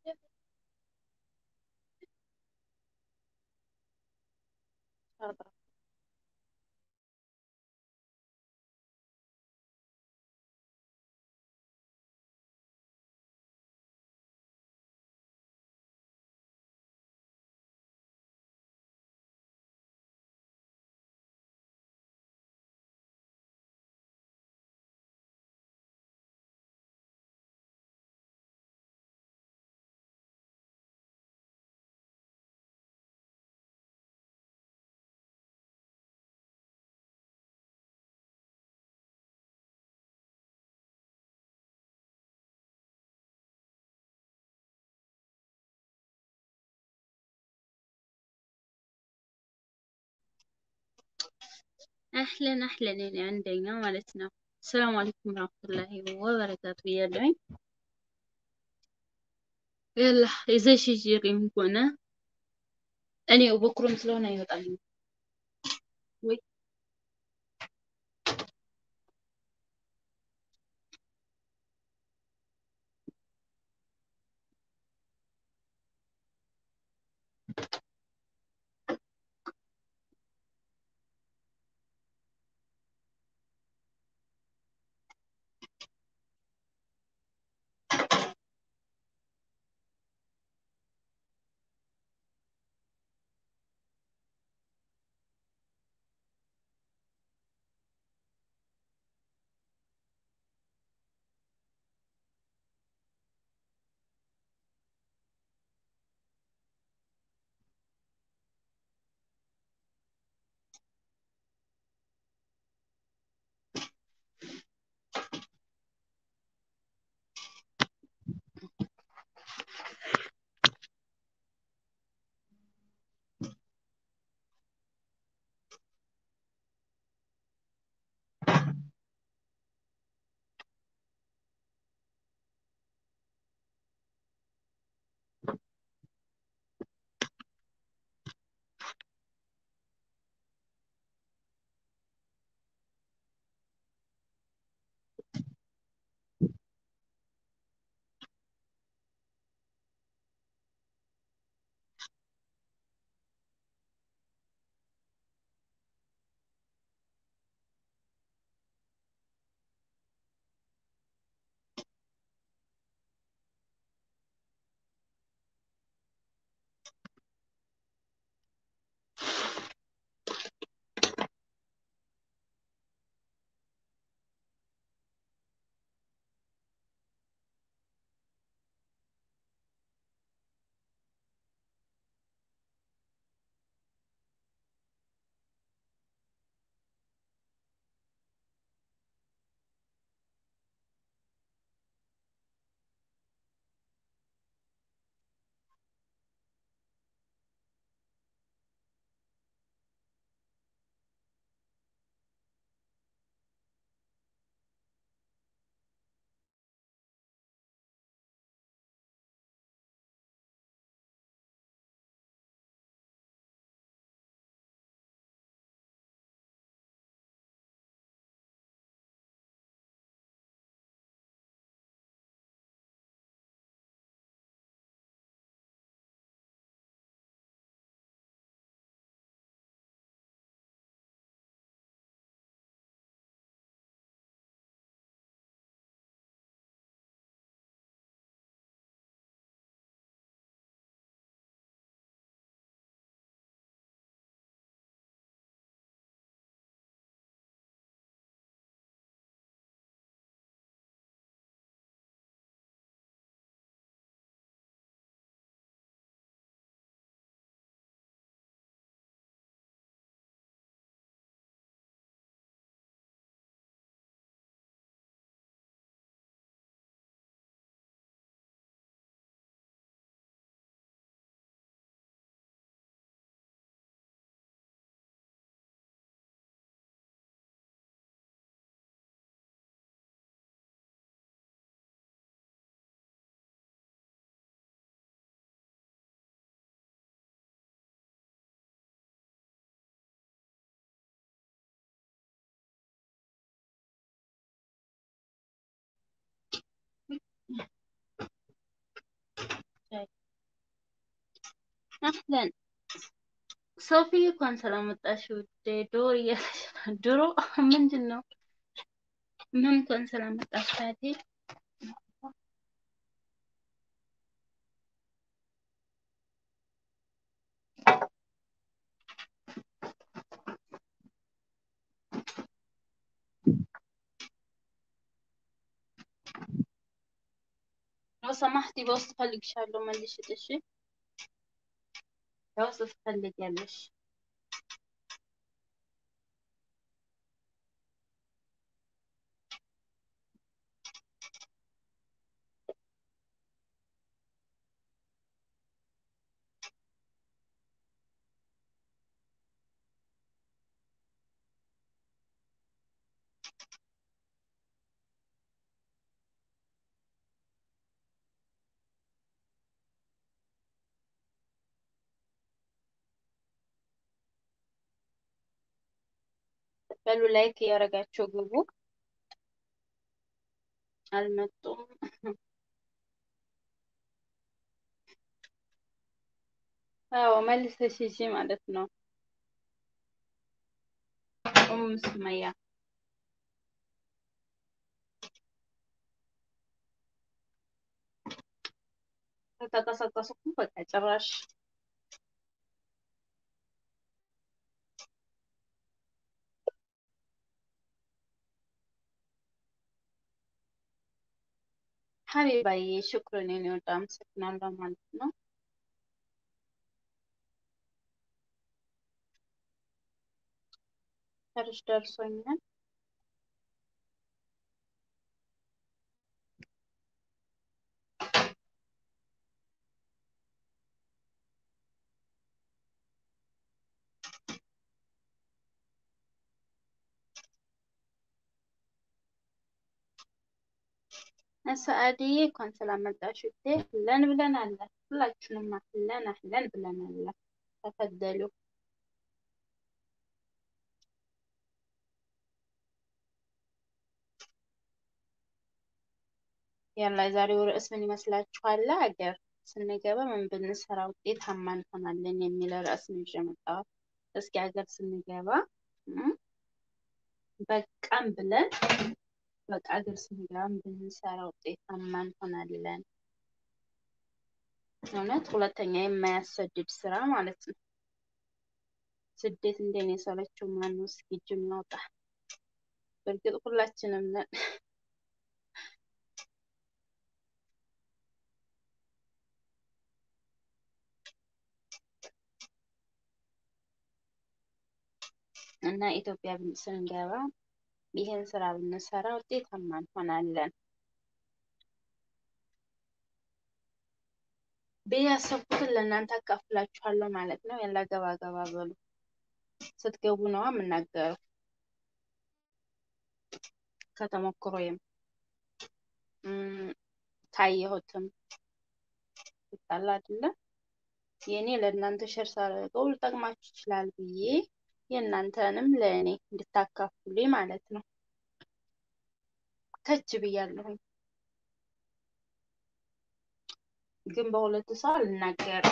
አህለን አህለን የኔ አንደኛ ማለት ነው። ሰላም አለይኩም ወራህመቱላሂ ወበረካቱ እያለሁኝ ያላ ይዘሽ ጅሪም ሆነ እኔ በኩርም ስለሆነ አይወጣልኝ ወይ አህለን ሶፊ እንኳን ስለመጣሽ ውዴ። ዶር እያለች ነው። ድሮ ምንድን ነው ምን እንኳን ስለመጣሽ ታቴ لو سمحتي بوስጥ ፈልግሻለሁ መልሽት። እሺ በውስጥ ትፈልጊያለሽ። በሉ ላይክ እያደረጋችሁ ግቡ። አልመጡም። አዎ መልሰሽ ሂጂ ማለት ነው። ኡም ሱመያ ተቀሰቀስኩ በቃ ጭራሽ ሀቢባዬ ሽኩርን የኔ ወደ አመሰግናለሁ ማለት ነው። ሰርሽ ደርሶኛል። ሰአድዬ እንኳን ስላመጣሽ ውዴ አህለን ብለናል። ሁላችሁንም አህለን አህለን ብለናል። ተፈደሉ ያላ የዛሬው ርዕስ ምን ይመስላችኋል? ሀገር ስንገባ ምን ብንሰራ ውጤታማ እንሆናለን የሚል ርዕስ ነው ይዤ የመጣሁት። እስኪ ሀገር ስንገባ እም፣ በቃም ብለን በቃ ሀገር ስንገባ ምን ብንሰራ ውጤታማ እንሆናለን። እውነት ሁለተኛ የማያሰድድ ስራ ማለት ነው። ስደት እንደኔ የሰለቸው ማነው? እስኪ እጅ እናውጣ። በእርግጥ ሁላችንም ነን። እና ኢትዮጵያ ብን- ስንገባ ይህን ስራ ብንሰራ ውጤታማ እንሆናለን ብዬ ያሰብኩትን ለእናንተ አካፍላችኋለሁ ማለት ነው። ያላ ገባ ገባ በሉ። ስትገቡ ነዋ የምናገረው ከተሞክሮዬም እም፣ ካየሁትም ይጣላ አይደለ የእኔ ለእናንተ ሸር ሳደርገው ሊጠቅማችሁ ይችላል ብዬ የእናንተንም ለእኔ እንድታካፍሉኝ ማለት ነው። ከች ብያለሁኝ፣ ግን በሁለት ሰው አልናገርም።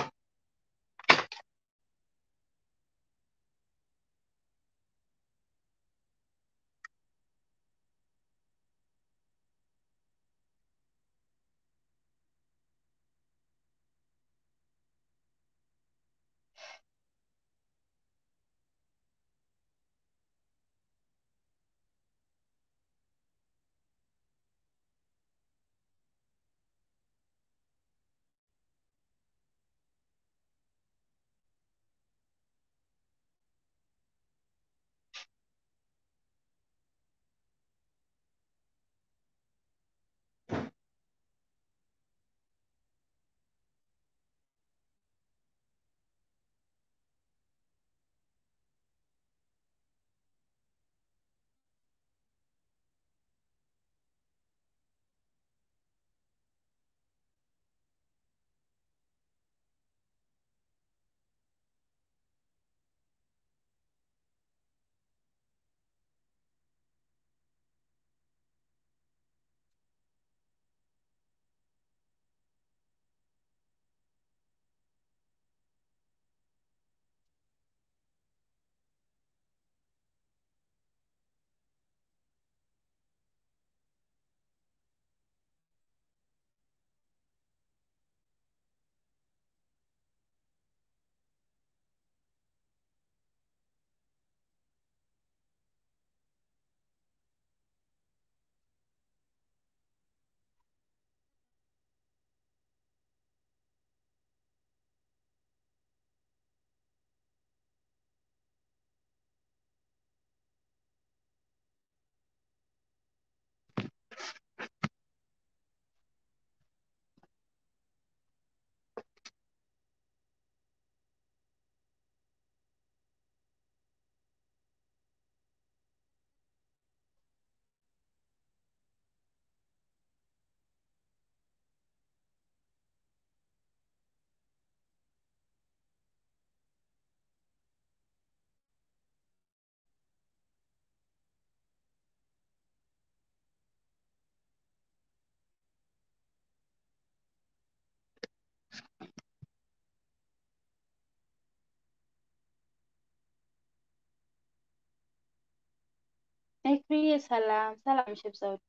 ኤክሪዬ ሰላም ሰላም ሽብዛ ውዴ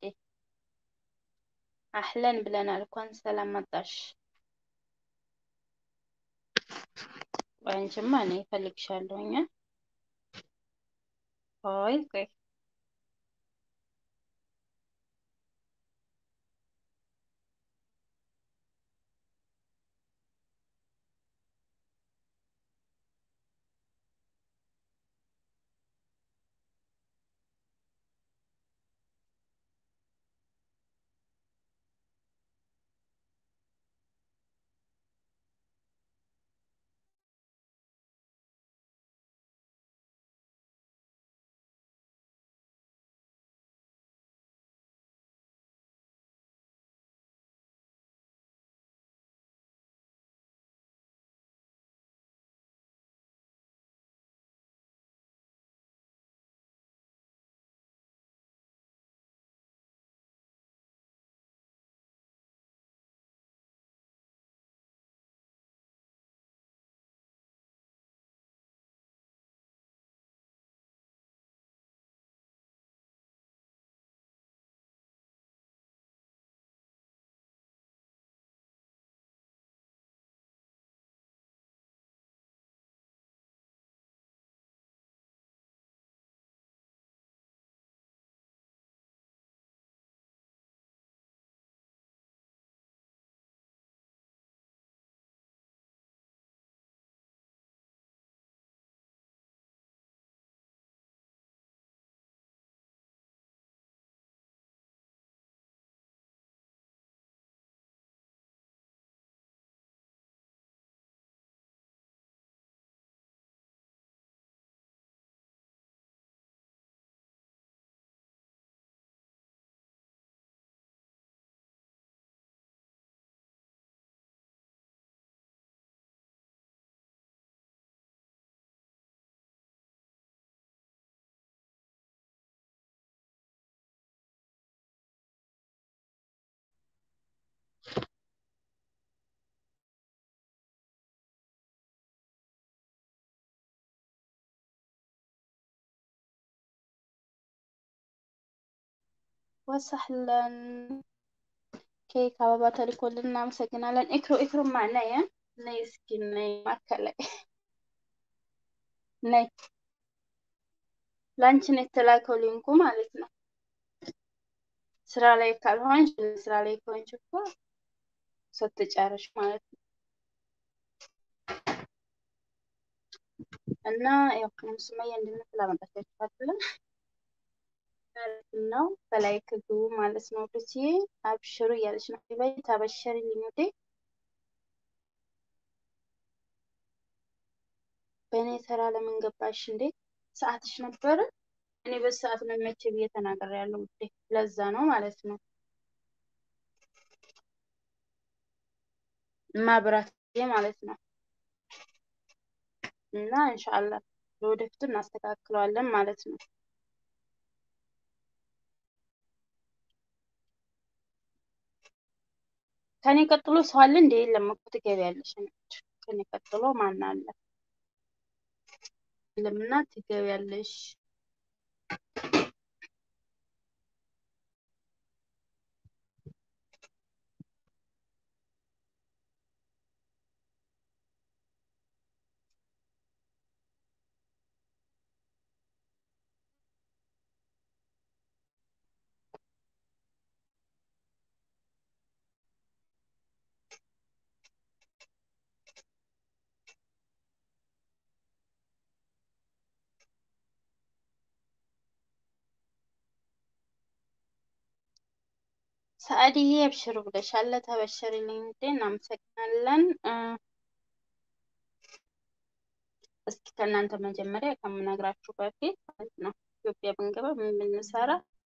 አህለን ብለናል። እንኳን ሰላም መጣሽ። ቆይ አንቺማ እኔ እፈልግሻለሁኝ። ቆይ ቆይ ወሰህለን ኬክ አበባ ተልኮልን እናመሰግናለን። ኢክሩ ኢክሩ ማነየ ነይ እስኪ ነይ ማከላይ ነይ ላንቺ ነው የተላከው ሊንኩ ማለት ነው። ስራ ላይ ካልሆንሽ ስራ ላይ ከሆንሽ እኮ ስትጨርሽ ማለት ነው። እና ያው ሱመያ እንድንል አመጣቻችኋለን ነው በላይ ክግቡ ማለት ነው። ልጅ አብሽሩ እያለች ነው። በይ ታበሸሪ ልሙዴ በእኔ ተራ ለምን ገባሽ እንዴ? ሰዓትሽ ነበረ። እኔ በሰዓት ነው መቼ ብዬ ተናግሬያለሁ ውዴ። ለዛ ነው ማለት ነው ማብራት ማለት ነው። እና ኢንሻአላህ ለወደፊቱ እናስተካክለዋለን ማለት ነው። ከኔ ቀጥሎ ሰው አለ እንዴ? የለም እኮ ትገቢያለሽ። ከኔ ቀጥሎ ማን አለ? የለምና ትገቢያለሽ። ሰአድዬ አብሽሩ ብለሻል። ተበሸሪልኝ እንዴ! እናመሰግናለን። እስኪ ከእናንተ መጀመሪያ ከምነግራችሁ በፊት ማለት ነው ኢትዮጵያ ብንገባ ምን ብንሰራ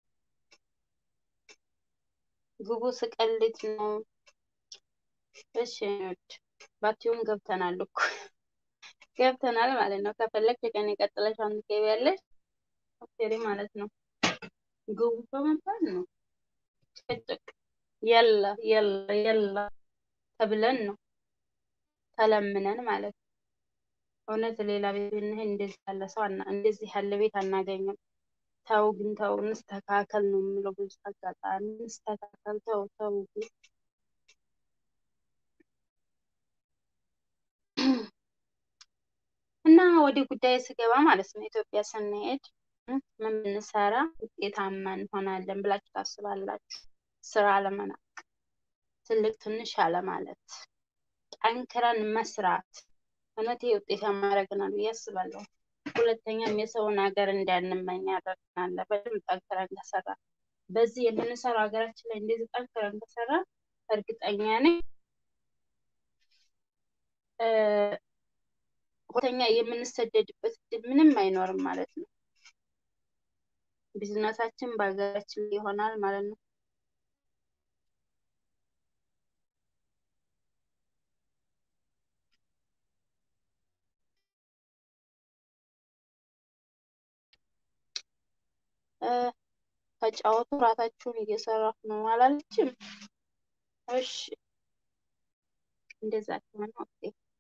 ግቡ ስቀልድ ነው። እሺ ባቲውን ገብተናል እኮ ገብተናል ማለት ነው። ከፈለግሽ ቀን የቀጥለሽ አንድ ትገቢያለሽ ኦኬ ማለት ነው። ግቡ በመባል ነው ጭቅጭቅ የለ የለ የለ ተብለን ነው ተለምነን ማለት ነው። እውነት ሌላ ቤት ብንሄድ እንደዚህ ያለ ሰው እንደዚህ ያለ ቤት አናገኝም። ተው ግን ተው እንስተካከል ነው የምለው። ብዙ አጋጣሚ እንስተካከል፣ ተው ተው ግን እና ወደ ጉዳይ ስገባ ማለት ነው ኢትዮጵያ ስንሄድ እ ምን ብንሰራ ውጤታማ እንሆናለን ብላችሁ ታስባላችሁ? ስራ አለመናቅ፣ ትልቅ ትንሽ አለማለት፣ ጠንክረን መስራት እውነት ይሄ ውጤታማ ያደርገናል ብዬ አስባለሁ። ሁለተኛም የሰውን ሀገር እንዳንመኝ ያደርገናል። በደንብ ጠንክረን ከሰራ በዚህ የምንሰራው ሀገራችን ላይ እንደዚህ ጠንክረን ከሰራ እርግጠኛ ነኝ እ ሁለተኛ የምንሰደድበት እድል ምንም አይኖርም ማለት ነው። ቢዝነሳችን በሀገራችን ላይ ይሆናል ማለት ነው። እ ተጫወቱ፣ ራታችሁን እየሰራሁ ነው አላለችም? እሺ እንደዛ ከሆነ ኦኬ።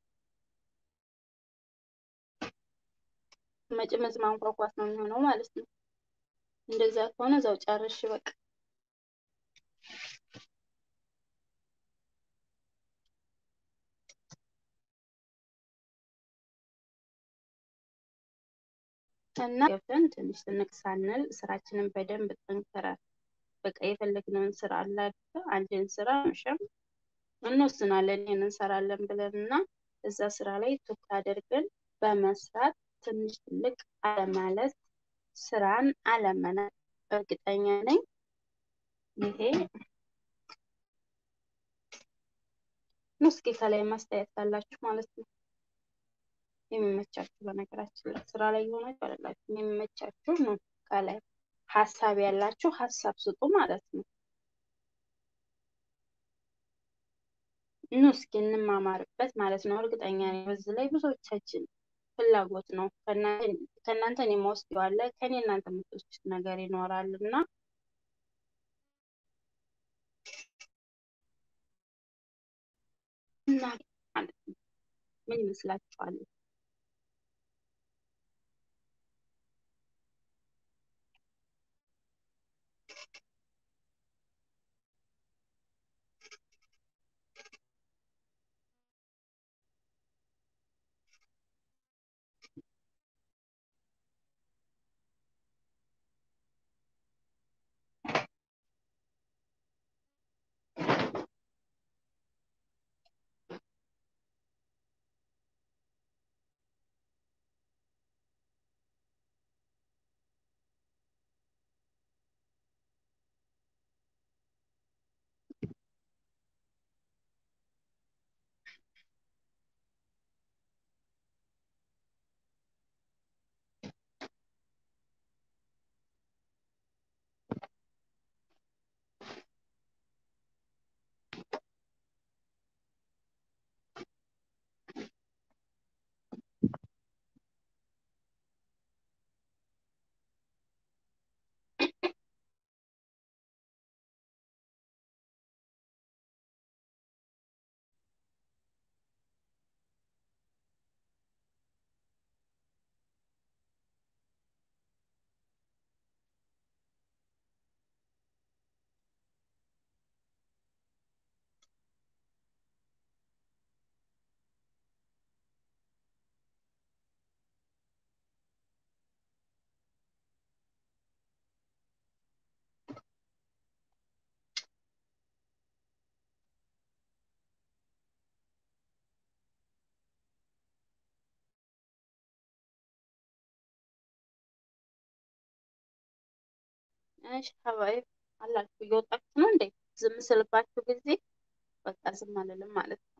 መጭመዝ ማንኳኳት ነው የሚሆነው ማለት ነው። እንደዛ ከሆነ እዛው ጨርሽ በቃ። እና ገብተን ትንሽ ትንቅ ሳንል ስራችንን በደንብ ጠንክረን በቃ የፈለግነውን ስራ አለ አይደል? አንድን ስራ መቼም እንወስናለን ይሄን እንሰራለን ብለን እና እዛ ስራ ላይ ትኩረት አድርገን በመስራት ትንሽ ትልቅ አለማለት፣ ስራን አለመናቅ። እርግጠኛ ነኝ ይሄ ነው። እስኪ ከላይ ማስተያየት ካላችሁ ማለት ነው የሚመቻችሁ በነገራችን ላይ ስራ ላይ የሆናችሁ አይደላችሁ የሚመቻችሁ ነው። ከላይ ሀሳብ ያላችሁ ሀሳብ ስጡ ማለት ነው። ኑ እስኪ እንማማርበት ማለት ነው። እርግጠኛ ነኝ በዚህ ላይ ብዙዎቻችን ፍላጎት ነው። ከእናንተ እኔ የምወስደው አለ ከኔ እናንተ የምትወስዱት ነገር ይኖራል እና እና ማለት ነው ምን ይመስላችኋል? እሺ ሀባይ አላችሁ እየወጣችሁ ነው እንዴ? ዝም ስልባችሁ ጊዜ በቃ ዝም አልልም ማለት ነው።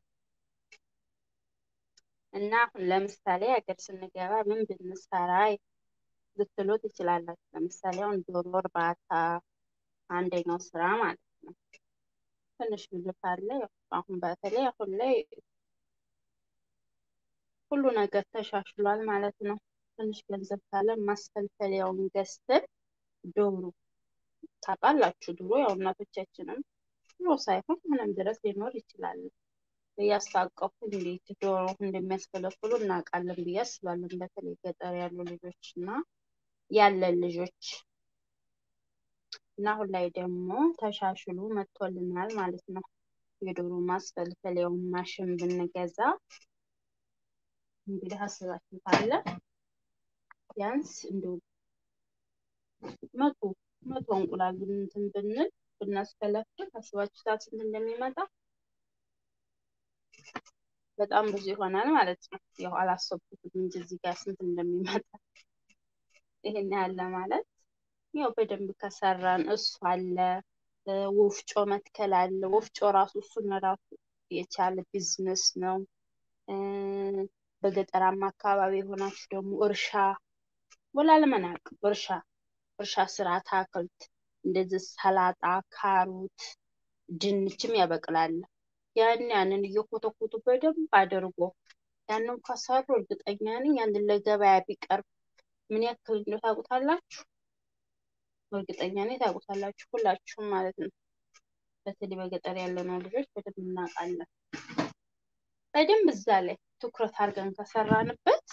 እና አሁን ለምሳሌ ሀገር ስንገባ ምን ብንሰራ ልትሉ ትችላላችሁ። ለምሳሌ አሁን ዶሮ እርባታ አንደኛው ስራ ማለት ነው። ትንሽ ግልፍ አለ። ያው አሁን በተለይ አሁን ላይ ሁሉ ነገር ተሻሽሏል ማለት ነው። ትንሽ ገንዘብ ካለ ማስፈልፈያውን ገዝተን ዶሮ ታውቃላችሁ፣ ድሮ ያው እናቶቻችንም ድሮ ሳይሆን ምንም ድረስ ሊኖር ይችላል እያስታቀፉ እንዴት ዶሮ እንደሚያስፈለፍሉ እናውቃለን ብዬ አስባለን። በተለይ ገጠር ያሉ ልጆች እና ያለን ልጆች እና አሁን ላይ ደግሞ ተሻሽሎ መጥቶልናል ማለት ነው። የዶሮ ማስፈልፈያውን ማሽን ብንገዛ እንግዲህ አስባችሁታል። ቢያንስ እንደው መቶ መቶ እንቁላል እንትን ብንል ብናስፈለፍል አስባችሁታል ስንት እንደሚመጣ በጣም ብዙ ይሆናል ማለት ነው። ያው አላሰብኩትም እንጂ እዚህ ጋር ስንት እንደሚመጣ ይሄን ያለ ማለት ያው በደንብ ከሰራን እሱ አለ፣ ወፍጮ መትከል አለ። ወፍጮ ራሱ እሱን ራሱ የቻለ ቢዝነስ ነው። በገጠራማ አካባቢ የሆናችሁ ደግሞ እርሻ ወላ ለመናቅ እርሻ እርሻ ስራ አታክልት እንደዚህ ሰላጣ፣ ካሮት፣ ድንችም ያበቅላል። ያን ያንን እየኮተኮቱ በደንብ አድርጎ ያንን ከሰሩ እርግጠኛ ነኝ ያንን ለገበያ ቢቀርብ ምን ያክል እንደው ታውቁታላችሁ? እርግጠኛ ነኝ ታውቁታላችሁ ሁላችሁም ማለት ነው። በተለይ በገጠር ያለነው ልጆች በደንብ እናውቃለን። በደንብ እዛ ላይ ትኩረት አድርገን ከሰራንበት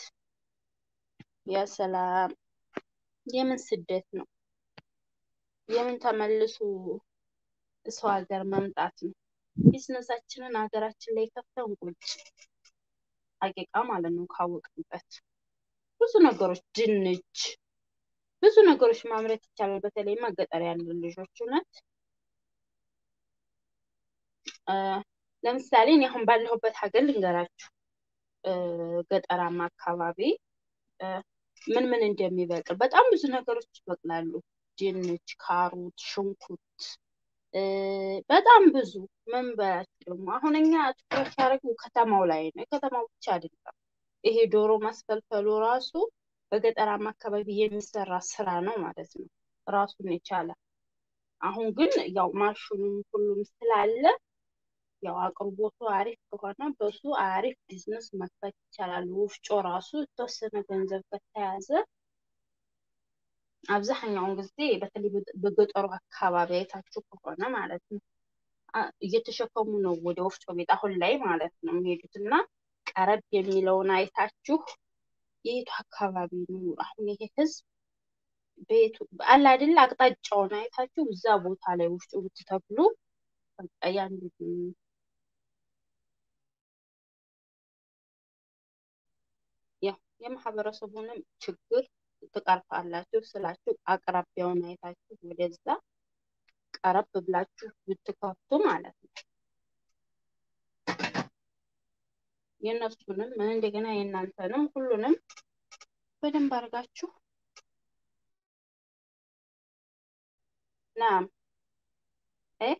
የሰላም የምን ስደት ነው የምን ተመልሶ ሰው ሀገር መምጣት ነው። ቢዝነሳችንን ሀገራችን ላይ ከፍተን ቁጭ አቂቃ ማለት ነው ካወቅንበት ብዙ ነገሮች ድንች ብዙ ነገሮች ማምረት ይቻላል። በተለይማ ገጠር ያለን ልጆች እውነት ለምሳሌ እኔ አሁን ባለሁበት ሀገር ልንገራችሁ፣ ገጠራማ አካባቢ ምን ምን እንደሚበቅል በጣም ብዙ ነገሮች ይበቅላሉ። ድንች፣ ካሮት፣ ሽንኩርት በጣም ብዙ ምን በላችሁ ደግሞ አሁን እኛ ትኩረት ያደረግነው ከተማው ላይ ነው። የከተማው ብቻ አይደለም። ይሄ ዶሮ ማስፈልፈሉ ራሱ በገጠራማ አካባቢ የሚሰራ ስራ ነው ማለት ነው፣ ራሱን የቻለ አሁን ግን ያው ማሽኑም ሁሉም ስላለ ያው አቅርቦቱ አሪፍ ከሆነ በሱ አሪፍ ቢዝነስ መክፈት ይቻላል። ወፍጮ ራሱ የተወሰነ ገንዘብ ከተያዘ አብዛኛውን ጊዜ በተለይ በገጠሩ አካባቢ አይታችሁ ከሆነ ማለት ነው እየተሸከሙ ነው ወደ ወፍጮ ቤት አሁን ላይ ማለት ነው የሚሄዱት እና ቀረብ የሚለውን አይታችሁ የቱ አካባቢ ነው አሁን ይሄ ህዝብ ቤቱ አለ አይደለ አቅጣጫውን አይታችሁ እዛ ቦታ ላይ ወፍጮ ብትተክሉ በቃ ያን ያው የማህበረሰቡንም ችግር ትቀርፋላችሁ ስላችሁ አቅራቢያውን አይታችሁ ወደዛ ቀረብ ብላችሁ ብትከፍቱ ማለት ነው። የእነሱንም እንደገና የእናንተንም ሁሉንም በደንብ አድርጋችሁ ናም እ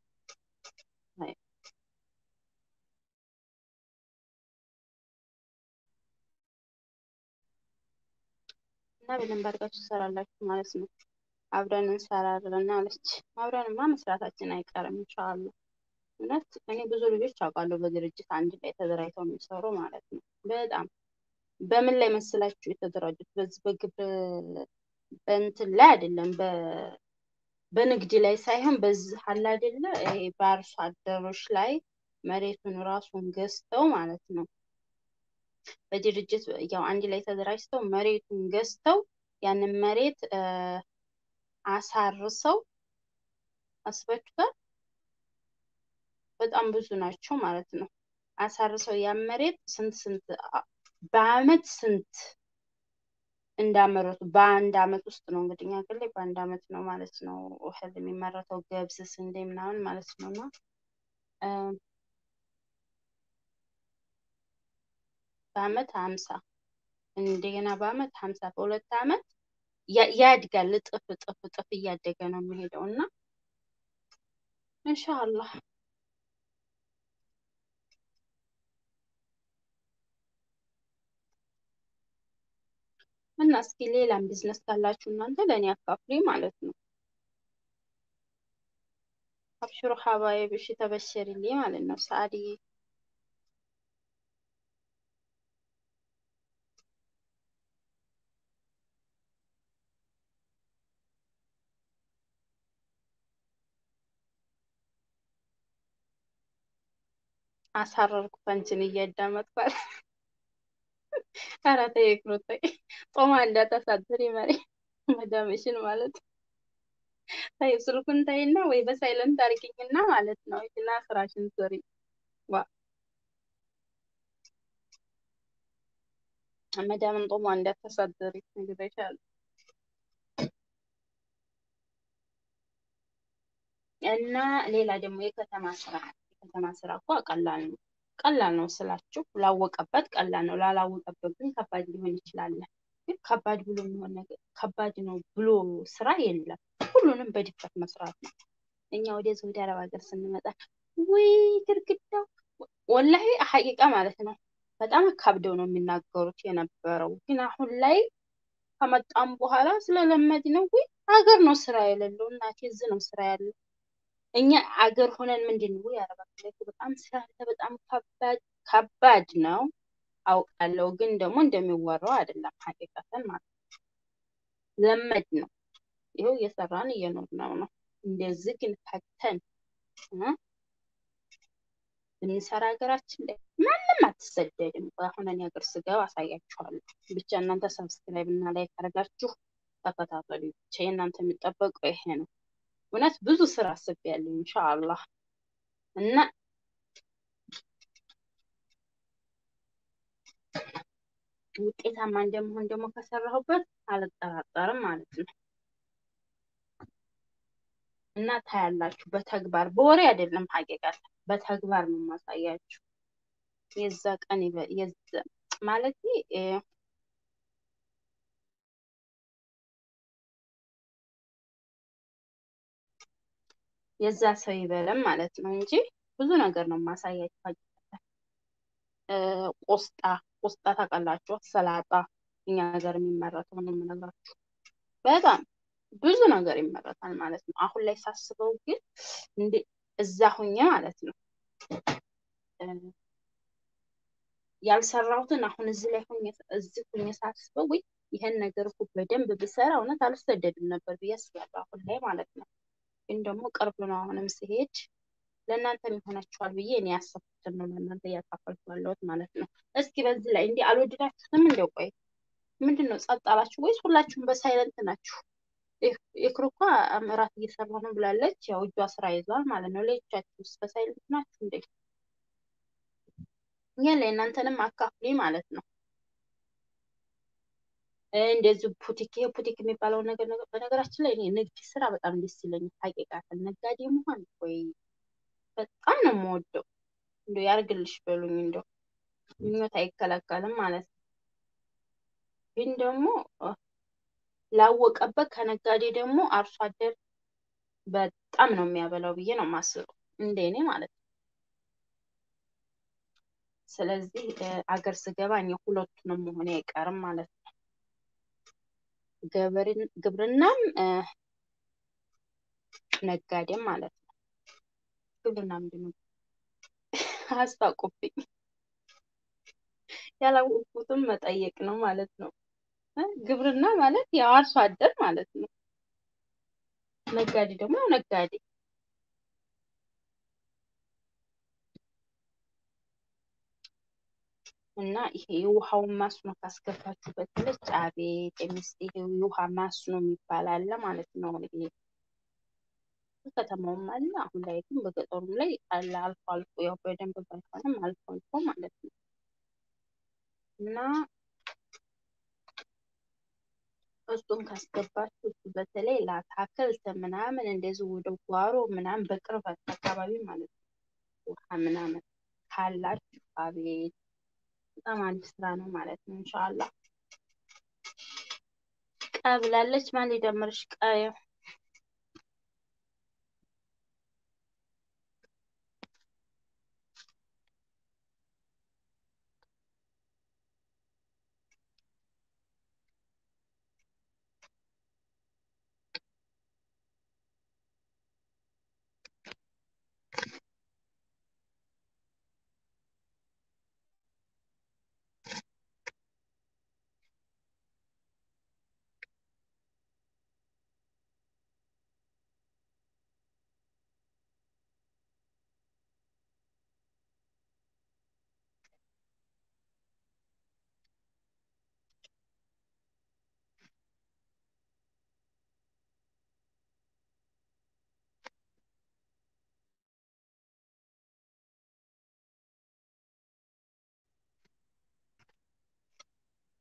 እና በደንብ አድርጋችሁ ትሰራላችሁ ማለት ነው። አብረን እንሰራለን አለች። አብረንማ መስራታችን አይቀርም ኢንሻአላህ። እውነት እኔ ብዙ ልጆች አውቃለሁ በድርጅት አንድ ላይ ተደራጅተው የሚሰሩ ማለት ነው። በጣም በምን ላይ መስላችሁ የተደራጁት? በዚህ በግብር በእንትን ላይ አይደለም፣ በንግድ ላይ ሳይሆን በዚህ አለ አይደለ ይሄ በአርሶ አደሮች ላይ መሬቱን ራሱን ገዝተው ማለት ነው በድርጅት ያው አንድ ላይ ተደራጅተው መሬቱን ገዝተው ያንን መሬት አሳርሰው አስበችቷል። በጣም ብዙ ናቸው ማለት ነው። አሳርሰው ያን መሬት ስንት ስንት በአመት ስንት እንዳመረቱ በአንድ አመት ውስጥ ነው እንግዲህ እኛ ሀገር ላይ በአንድ አመት ነው ማለት ነው እህል የሚመረተው ገብስ፣ ስንዴ ምናምን ማለት ነው እና በአመት ሀምሳ እንደገና በአመት ሀምሳ በሁለት አመት ያድጋል። እጥፍ እጥፍ እጥፍ እያደገ ነው የሚሄደው እና ኢንሻአላህ እና እስኪ ሌላም ቢዝነስ ካላችሁ እናንተ ለእኔ አካፍሉኝ ማለት ነው። አብሽሩ ሀባይብ እሺ ተበሸሪልኝ ማለት ነው ሰአድዬ አሳረርኩ ፈንችን እያዳመጥኳል። ኧረ ተይ ይቅሩ ተይ። ጾማ እንዳታሳድሪ መሪ መዳምሽን ማለት ተይው ስልኩን ተይና ወይ በሳይለንት አድርጊኝና ማለት ነው እና ስራሽን ስሪ። ዋ መዳምን ጦሟ እንዳታሳድሪ ነግሬሻለሁ። እና ሌላ ደግሞ የከተማ ስራ የከተማ ስራ እኮ ቀላል ነው። ቀላል ነው ስላችሁ ላወቀበት ቀላል ነው፣ ላላወቀበት ግን ከባድ ሊሆን ይችላል። ግን ከባድ ብሎ የሚሆን ነገር ከባድ ነው ብሎ ስራ የለም። ሁሉንም በድፍረት መስራት ነው። እኛ ወደዚህ ወደ አረብ ሀገር ስንመጣ ወይ ግድግዳው ወላሂ ሀቂቃ ማለት ነው በጣም አካብደው ነው የሚናገሩት የነበረው። ግን አሁን ላይ ከመጣም በኋላ ስለለመድ ነው ወይ ሀገር ነው ስራ የሌለው እናቴ፣ እዚህ ነው ስራ ያለው። እኛ አገር ሆነን ምንድን ነው ወይ አረብ ሀገር ላይ በጣም ስራ አለ፣ በጣም ከባድ ከባድ ነው አውቃለሁ። ግን ደግሞ እንደሚወራው አይደለም ሀቂቃተን ማለት ነው። ለመድ ነው ይኸው እየሰራን እየኖርነው ነው። እንደዚህ ግን ፈተን እ ብንሰራ ሀገራችን ላይ ማንም አትሰደድም። አሁን እኔ ሀገር ስገባ አሳያችኋለሁ። ብቻ እናንተ ሰብስክራይብ እና ላይክ አድርጋችሁ ተከታተሉ። ብቻ የእናንተ የሚጠበቀው ይሄ ነው። እውነት ብዙ ስራ አስቤያለሁ ኢንሻአላህ እና ውጤታማ እንደመሆን ደግሞ ከሰራሁበት አልጠራጠርም ማለት ነው። እና ታያላችሁ በተግባር በወሬ አይደለም፣ ሀቂቃት በተግባር ነው የማሳያችሁ። የዛ ቀን ይበ- የዛ ማለት የዛ ሰው ይበለም ማለት ነው እንጂ ብዙ ነገር ነው የማሳያችሁ። ሀቂቃት እ ቆስጣ ቆስጣ ታውቃላችሁ፣ ሰላጣ እኛ ሀገር የሚመረተው ነው የምነግራችሁ። በጣም ብዙ ነገር ይመረታል ማለት ነው። አሁን ላይ ሳስበው ግን እንደ እዛ ሁኜ ማለት ነው እ ያልሰራሁትን አሁን እዚህ ላይ ሁኜ እዚህ ሁኜ ሳስበው ወይ ይሄን ነገር እኮ በደንብ ብሰራ እውነት አልሰደድም ነበር ብዬ አስባለሁ። አሁን ላይ ማለት ነው። ግን ደግሞ ቅርብ ነው። አሁንም ሲሄድ ለእናንተ ይሆናችኋል ብዬ እኔ ያሰብኩትን ነው ለእናንተ እያካፈልኩ ያለሁት ማለት ነው። እስኪ በዚህ ላይ እንዲህ አልወደዳችሁትም? እንደው ቆይ ምንድን ነው ጸጥ አላችሁ ወይስ ሁላችሁም በሳይለንት ናችሁ? የክሩ እኮ እራት እየሰራ ነው ብላለች። ያው እጇ ስራ ይዟል ማለት ነው። ሌሎቻችሁስ በሳይለንት ናችሁ እንዴ? ያለ እናንተንም አካፍሊ ማለት ነው። እንደዚህ ፑቲክ ይሄ ፑቲክ የሚባለው ነገር ነገር በነገራችን ላይ እኔ ንግድ ስራ በጣም ደስ ይለኛል። ሀቂቃትን ነጋዴ መሆን ወይ በጣም ነው የምወደው። እንዶ ያርግልሽ በሉኝ። እንደው ምኞት አይከለከልም ማለት ነው። ግን ደግሞ ላወቀበት ከነጋዴ ደግሞ አርሶ አደር በጣም ነው የሚያበላው ብዬ ነው የማስበው፣ እንደ እኔ ማለት ነው። ስለዚህ አገር ስገባ እኔ ሁለቱንም መሆን አይቀርም ማለት ነው። ግብርናም ነጋዴም ማለት ነው። ግብርና ምንድን ነው? አስታውቁብኝ። ያላወቁትም መጠየቅ ነው ማለት ነው። ግብርና ማለት ያው አርሶ አደር ማለት ነው። ነጋዴ ደግሞ ያው ነጋዴ። እና ይሄ የውሃውን ማስኖ ካስገባችሁበት ብለች አቤት የሚስት ይሄ የውሃ ማስኖ የሚባል አለ ማለት ነው። ይሄ ከተማውም አለ፣ አሁን ላይ ግን በገጠሩም ላይ አለ አልፎ አልፎ፣ ያው በደንብ ባይሆንም አልፎ አልፎ ማለት ነው እና እሱን ካስገባችሁ እሱ በተለይ ለአታክልት ምናምን እንደዚህ ወደ ጓሮ ምናምን በቅርበት አካባቢ ማለት ነው ውሃ ምናምን ካላችሁ አቤት በጣም አሪፍ ስራ ነው ማለት ነው። እንሻላ ቀ ብላለች። ማን ሊደምርሽ? ቀ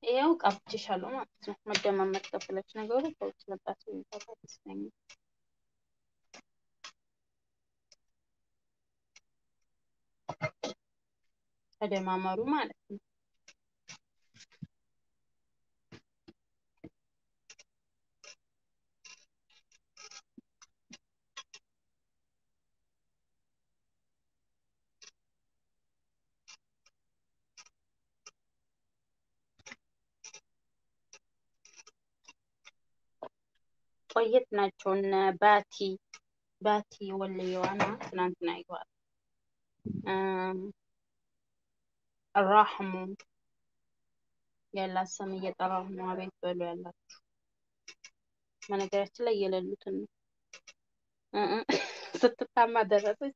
ይኸው ቀብቼሻለሁ ማለት ነው። መደማመጥ ከፈለግሽ ነገሩ ከውጭ መጣች የሚባል ይመስለኛል። ተደማመሩ ማለት ነው። ቆየት ናቸው እነ ባቲ ባቲ ወልየዋና ትናንትና ይዋል ራህሙ ያላት ስም እየጠራሁ ነው። አቤት በሉ ያላችሁ በነገራችን ላይ የሌሉትን ነው እ እ ስትታማ ደረሰች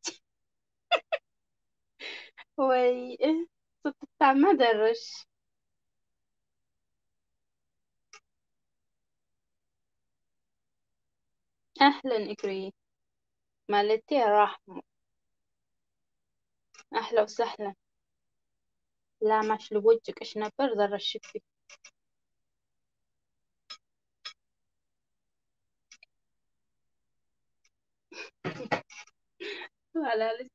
ወይ እ ስትታማ ደረሽ አህለን እግሪ ማለቴ ራህሙ አህለ ወሰህለን ላማሽ ልቦጭቅሽ ነበር ዘረሽብኝ። አላለች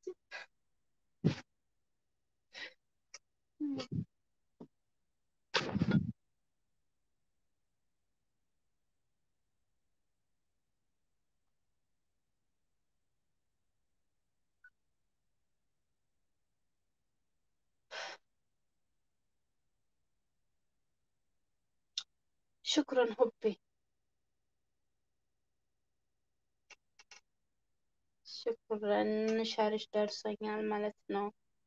ሽክረን ሁቤ ሽክረን ሸርሽ ደርሶኛል ማለት ነው።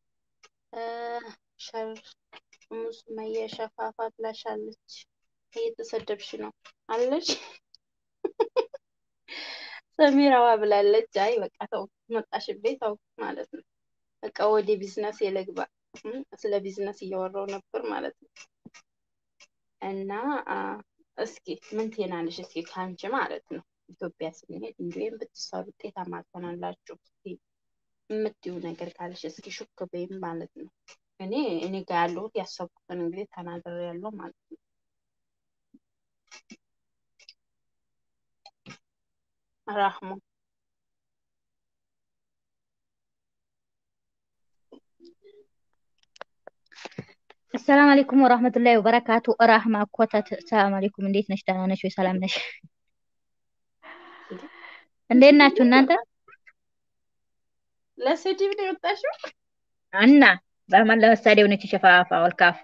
ሸር ሙስመየ ሸፋፋ ብላሻለች። እየተሰደብሽ ነው አለች። ሰሚራዋ ብላለች። አይ በቃ ተው መጣሽቤ ተው ማለት ነው። በቃ ወደ ቢዝነስ የለግባ ስለ ቢዝነስ እያወራው ነበር ማለት ነው። እና እስኪ ምን ትናለሽ? እስኪ ከአንቺ ማለት ነው ኢትዮጵያ ስንሄድ እንዲሁም ብትሰሩ ውጤታማ ትሆናላችሁ። እስኪ የምትይው ነገር ካለሽ እስኪ ሹክ በይም ማለት ነው። እኔ እኔ ጋር ያለሁት ያሰብኩትን እንግዲህ ተናገር ያለው ማለት ነው። ራህሙ አሰላም አለይኩም ወራህመቱላሂ ወበረካቱ። ራህማ ኮተት ሰላም አለይኩም። እንዴት ነሽ? ደህና ነሽ ወይ? ሰላም ነሽ? እንዴት ናችሁ እናንተ? ለስድብ ነው የወጣሽው? እና በማን ለመሳደብ ነች ሸፋፋ ወልካፋ።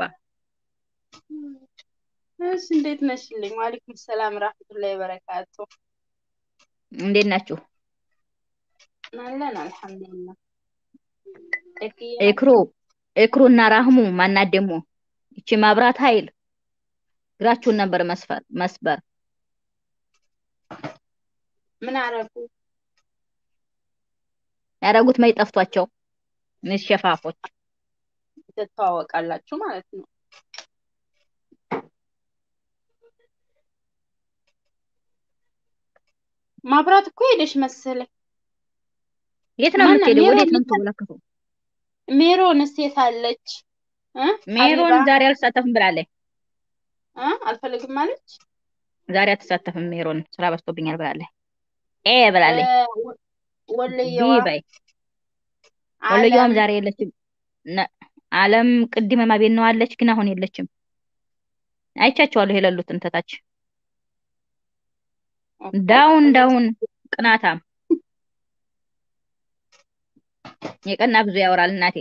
እሺ እንዴት ነሽልኝ? ዋሌኩም ሰላም ራህመቱላሂ ወበረካቱ። እንዴት ናችሁ? አለን አልሐምዱሊላህ። ኤክሩ ኤክሩ እና ራህሙ ማናት ደግሞ ይቺ ማብራት ኃይል እግራችሁን ነበር መስፈር መስበር ምን አረጉ? ያደረጉት መች ጠፍቷቸው እነዚህ ሸፋፎች ትተዋወቃላችሁ ማለት ነው። ማብራት እኮ ሄደሽ መሰለኝ። የት ነው ማናት? የምትሄደው? ሜሮን ወዴት ነው የት- የምትወለከተው? ሜሮንስ የት አለች? እ? ሜሮን ሀቢባ? ዛሬ አልተሳተፍም ብላለች። እ? አልፈልግም አለች። ዛሬ አትሳተፍም ሜሮን ስራ በዝቶብኛል ብላለች። ኤ ብላለች። እ፣ ወ- ቢ ወለየዋ በይ ወሎየዋም አለም ዛሬ የለችም። ነ- አለም ቅድመ ማቤት ነው አለች፣ ግን አሁን የለችም። አይቻቸዋለሁ የሌሉትን ተታች ኦኬ። ዳውን እንደዚህ ዳውን ቅናታም የቀና ብዙ ያወራል እናቴ።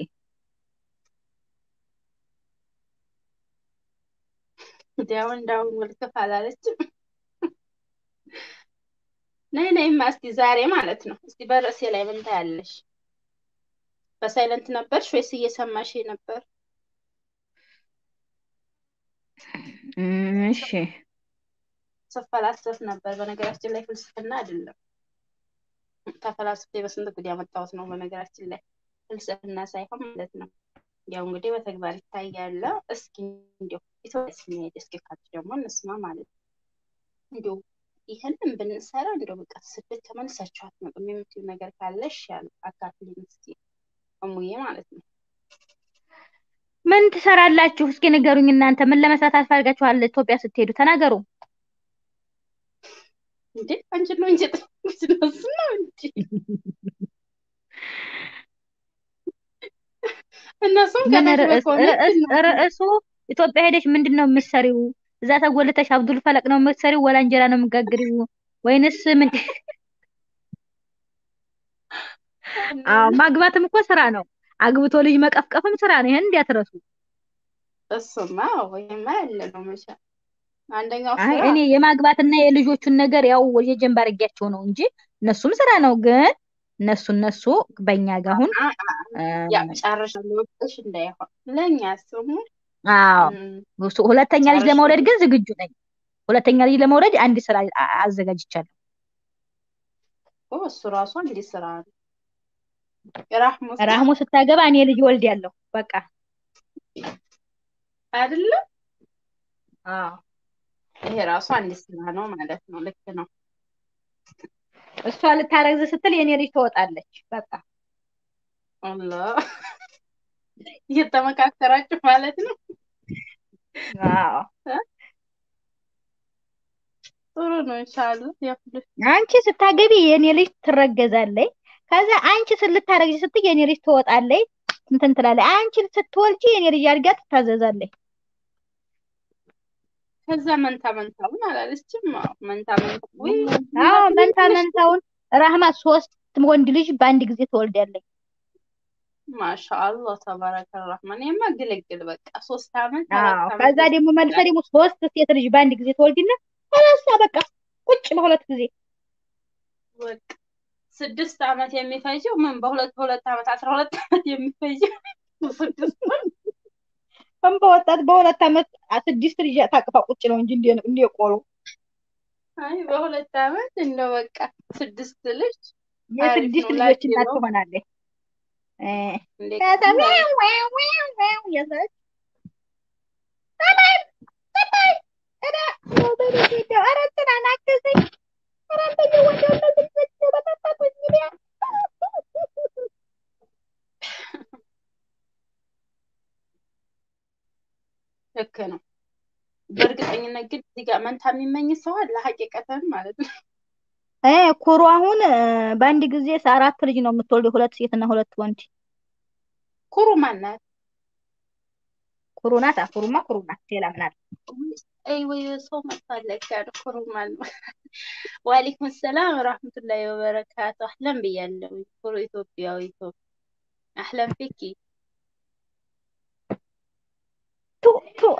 ዳውን ዳውን ውልክፍ አላለችም። ነይ ነይማ እስቲ ዛሬ ማለት ነው። እስቲ በርዕሴ ላይ ምን ታያለሽ? በሳይለንት ነበርሽ ወይስ እየሰማሽ ነበር? እም፣ እሺ ስፈላሰፍ ነበር። በነገራችን ላይ ፍልስፍና አይደለም ተፈላስፌ በስንት ጉድ ያመጣሁት ነው። በነገራችን ላይ ፍልስፍና ሳይሆን ማለት ነው። ያው እንግዲህ በተግባር ይታያል። እስኪ እንዲያው ኢትዮጵያ ስንሄድ እስኪ ካች ደግሞ እንስማ ማለት ነው። እንዲያው ይህንን ብንሰራ እንዲያው በቃ ስደት ተመልሳችሁ አትመጡም የምትይው ነገር ካለሽ ያለ አካፍልኝ እስኪ እሙዬ ማለት ነው። ምን ትሰራላችሁ? እስኪ ንገሩኝ እናንተ ምን ለመስራት አስፈልጋችኋል? ኢትዮጵያ ስትሄዱ ተናገሩ። እንዴ አንቺ ነው እንጂ ጥቅስ ነው እንጂ እነሱም ምን ከታች ርዕስ በኮሜንት ርዕስ ይናገራሉ። ርዕሱ ኢትዮጵያ ሄደሽ ምንድን ነው የምትሰሪው? እዛ ተጎልተሽ አብዱል ፈለቅ ነው የምትሰሪው? ወላ እንጀራ ነው የምጋግሪው? ወይንስ ምን? አዎ ማግባትም እኮ ስራ ነው። አግብቶ ልጅ መቀፍቀፍም ስራ ነው። ይሄን እንዲያትረሱ። እሱማ ወይማ ያለ ነው መቼ አንደኛው አይ ስራ እኔ የማግባትና የልጆቹን ነገር ያው የጀንባ አድርጊያቸው ነው እንጂ እነሱም ስራ ነው። ግን እነሱ እነሱ በእኛ ጋር አሁን አ- አ- ያ ጨርሻለሁ ወጥሽ እንዳይሆን ለእኛ ስሙ አዎ እም፣ እሱ- ሁለተኛ ልጅ ጨርሼ ለመውለድ ግን ዝግጁ ነኝ። ሁለተኛ ልጅ ለመውለድ አንድ ስራ አ- አዘጋጅቻለሁ። እኮ እሱ ራሱ እንዲህ ስራ ነው። የራህሙ ስራ ራህሙ ስታገባ እኔ ልጅ ወልድ ያለሁ በቃ አይደለም አዎ ይሄ ራሱ አንድ ስራ ነው ማለት ነው። ልክ ነው። እሷ ልታረግዝ ስትል የኔ ልጅ ትወጣለች። በቃ አላህ እየተመካከራችሁ ማለት ነው። አዎ ጥሩ ነው። ኢንሻአላህ ያፍልህ። አንቺ ስታገቢ የኔ ልጅ ትረገዛለች። ከዛ አንቺ ስልታረግዚ ስትይ የኔ ልጅ ትወጣለች እንትን ትላለች። አንቺ ስትወልጂ የኔ ልጅ አድጋ ትታዘዛለች። ከዛ መንታ መንታውን አላለችም። አዎ መንታ መንታ ወይ አዎ መንታ መንታውን ራህማ ሶስት ወንድ ልጅ በአንድ ጊዜ ትወልዳለች። ማሻአላህ ተባረከ ረህማን የማ ግልግል በቃ ሶስት አመት አዎ አራት ከዛ አመት ደግሞ መልሰ ደግሞ ሶስት ሴት ልጅ በአንድ ጊዜ ትወልድና ከላሳ በቃ ቁጭ በሁለት ጊዜ በቃ ስድስት አመት የሚፈጀው ምን በሁለት በሁለት አመት አስራ ሁለት አመት የሚፈጀው ስድስት ወር ከም በወጣት በሁለት አመት ስድስት ልጅ ታቅፋ ቁጭ ነው እንጂ እንደ እንደ ቆሎ አይ በሁለት አመት እንደው በቃ ስድስት ልጅ አሪፍ የስድስት ነው ልጆች ላኪ እናት ነው ትሆናለች። እ እንዴ ከዛ ዋው ዋው ዋው ዋው እያለች ሰላም ሰላም ኧረ ወበሉ ሄደ ኧረ እንትናን አገዘኝ ኧረ አንተዬ ወንደው እነዚህ ልጆች በጠበቁኝ ሚዲያ ልክ ነው። በእርግጠኝነት ግን እዚህ ጋር መንታ የሚመኝ ሰው አለ ሀቂቀተን ማለት ነው። እ ኩሩ አሁን እ፣ በአንድ ጊዜ አራት ልጅ ነው የምትወልደው፣ ሁለት ሴትና ሁለት ወንድ። ኩሩ ማናት? ኩሩ ናት። አ ኩሩማ ኩሩ ናት። ሌላ ምን አለ? አይ ወይ ሰው መጣለች ያለ ኩሩ ማን ነው? ወአለይኩም ሰላም ወራህመቱላሂ ወበረካቱ። አህለን ብያለሁ። ኩሩ ኢትዮጵያዊ ኢትዮጵያ አህለን ፊኪ ቱ ቱ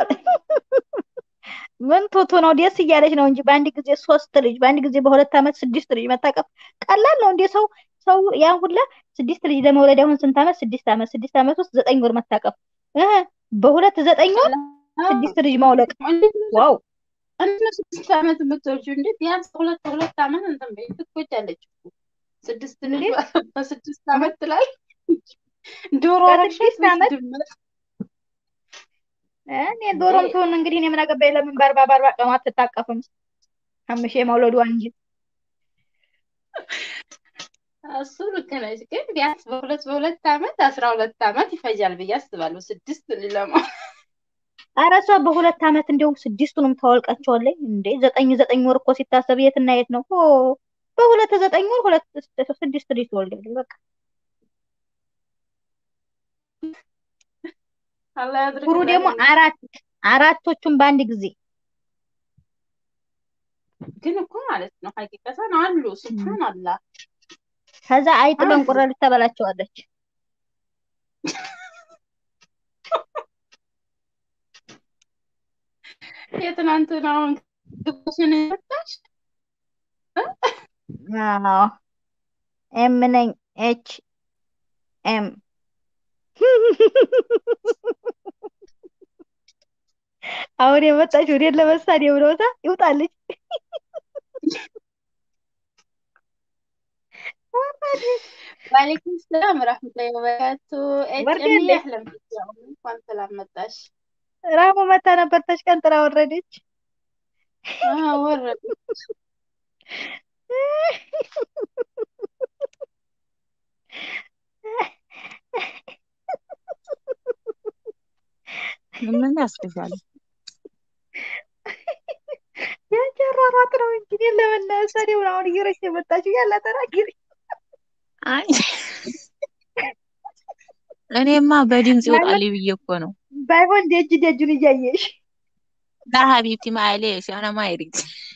ምን ቱቱ ነው? ደስ እያለች ነው እንጂ በአንድ ጊዜ ሶስት ልጅ በአንድ ጊዜ በሁለት አመት ስድስት ልጅ መታቀፍ ቀላል ነው እንዴ? ሰው ሰው ያን ሁላ ስድስት ልጅ ለመውለድ አሁን ስንት አመት? ስድስት አመት ስድስት አመት ውስጥ ዘጠኝ ወር መታቀፍ እ በሁለት ዘጠኝ ወር ስድስት ልጅ ማውለቅ እንዴት ነው ዋው! እንዴት ነው ስድስት አመት የምትወልጂው? እንዴት ቢያንስ ሁለት ሁለት አመት እንትን በይ ትቆጫለች እኮ ስድስት ልጅ እንዴ? በስድስት አመት ላይ ዶሮ በስድስት አረግሻት ወይስ አመት ድመት? እኔ ዶሮም ትሆን እንግዲህ እኔ ምን አገባኝ? ለምን በአርባ በአርባ ቀኗ አትታቀፍም? አምሼ መውለዷ እንጂ እሱ ልክ ነች፣ ግን ቢያንስ በሁለት በሁለት አመት አስራ ሁለት አመት ይፈጃል ብዬ አስባለሁ። ስድስት ልጅ ለማ ኧረ እሷ በሁለት አመት እንዲያውም ስድስቱንም ታወልቃቸዋለች እንዴ! ዘጠኝ ዘጠኝ ወር እኮ ሲታሰብ የት እና የት ነው? ኦ በሁለት ዘጠኝ ወር ሁለት ስድስት ልጅ ትወልዳለች። በቃ አላህ ኩሩ ደግሞ ያድርግላት። አራት አራቶቹን በአንድ ጊዜ ግን እኮ ማለት ነው ሀቂቀተን አሉ ሱብሃን አላህ ከዛ አይጥ አሉ። በእንቁራሪት ተበላቸዋለች። የትናንትናውን ግቦሽን የመጣሽ አዎ ኤም ነኝ ኤች ኤም አሁን የመጣች ወዴት ለመሳድ የብለውታ ይውጣልኝ። ዋሌኩም ሰላም ረህመቱላሂ ወበረካቱ። ወርዴ ኤችኤም እንዴ? አህለን ቢክ ያው እንኳን ሰላም መጣሽ። ራሙ መታ ነበር ተሽቀንጥራ ወረደች። አዎ ወረዱ። ምን ያስብሻል? ያንጨራራት ነው እንጂ እኔን ለመናሰድ ይሁን አሁን እየረች የመጣችው ያለ ተናግሪ አይ እኔማ በድምፅ ይወጣል ብዬ እኮ ነው። ባይሆን ደጅ ደጁን እያየሽ ላ ሀቢብቲ ማሌሽ አና ማይሪት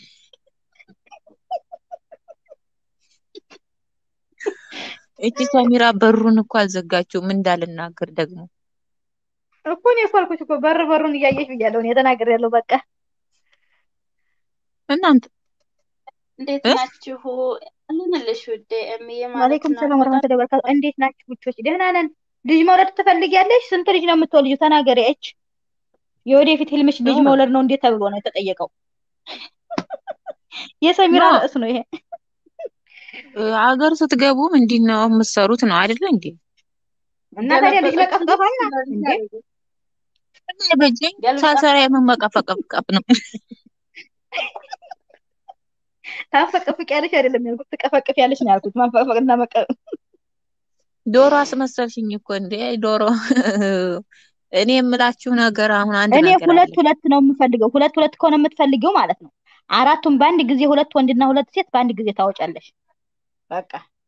እቺ ሰሚራ በሩን እኮ አልዘጋችውም እንዳልናገር ደግሞ እኮ እኔ እኮ አልኩሽ እኮ በር በሩን እያየሽ ብያለሁ። እኔ ተናግሬያለሁ። በቃ እናንተ እንዴት እ? ናችሁ? ልንልሽ ውዴ እምዬ ማለት ዋሌይኩም ነው። ሰላም ወረህመቱላሂ ወበረካቱ። እንዴት ናችሁ ውቾች? ደህና ነን። ልጅ መውለድ ትፈልጊያለሽ? ስንት ልጅ ነው የምትወልጂው? ተናገሪ። እች የወደፊት ህልምሽ ልጅ ኧረ። መውለድ ነው እንዴት ተብሎ ነው የተጠየቀው? የሰሚራ ኖ። ርዕስ ነው ይሄ። ሀገር ስትገቡ ምንድን ነው የምትሰሩት ነው አይደለ እንዴ? እና ታዲያ ልጅ መቀፍቀፍ አለ እንዴ? በጀኝ ሳሰራ የመመቀፈቀፍ ነው። ታፈቀፍቂያለሽ አይደለም ያልኩት፣ ትቀፈቅፊያለሽ ነው ያልኩት። ማፈቅፈቅና መቀ ዶሮ አስመሰልሽኝ እኮ እንዴ ዶሮ። እኔ የምላችሁ ነገር አሁን አንድ እኔ ነገር ሁለት አለ። ሁለት ነው የምፈልገው። ሁለት ሁለት ከሆነ የምትፈልጊው ማለት ነው አራቱን በአንድ ጊዜ ሁለት ወንድና ሁለት ሴት በአንድ ጊዜ ታወጫለሽ። በቃ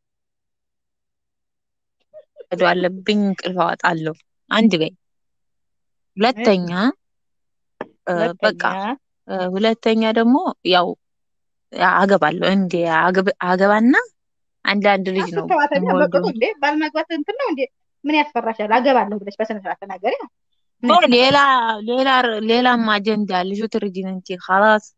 እዶ አለብኝ እንቅልፍ አወጣለሁ። አንድ በይ። ሁለተኛ እ፣ በቃ ሁለተኛ እ፣ ሁለተኛ ደግሞ ያው አገባለሁ እንዴ አገብ- አገባና አንዳንድ ልጅ ነው አስተዋተኛ የምወልደው። በቅጡ እንዴ ባልማግባት እንትን ነው እንዴ? ምን ያስፈራሻል? አገባለሁ ብለሽ በስነ ስርዓት ተናገሪ። ምን ኦ ያስፈራሻል? ሌላ ሌላ ሌላም አጀንዳ ልጁ ትርጂን እንጂ خلاص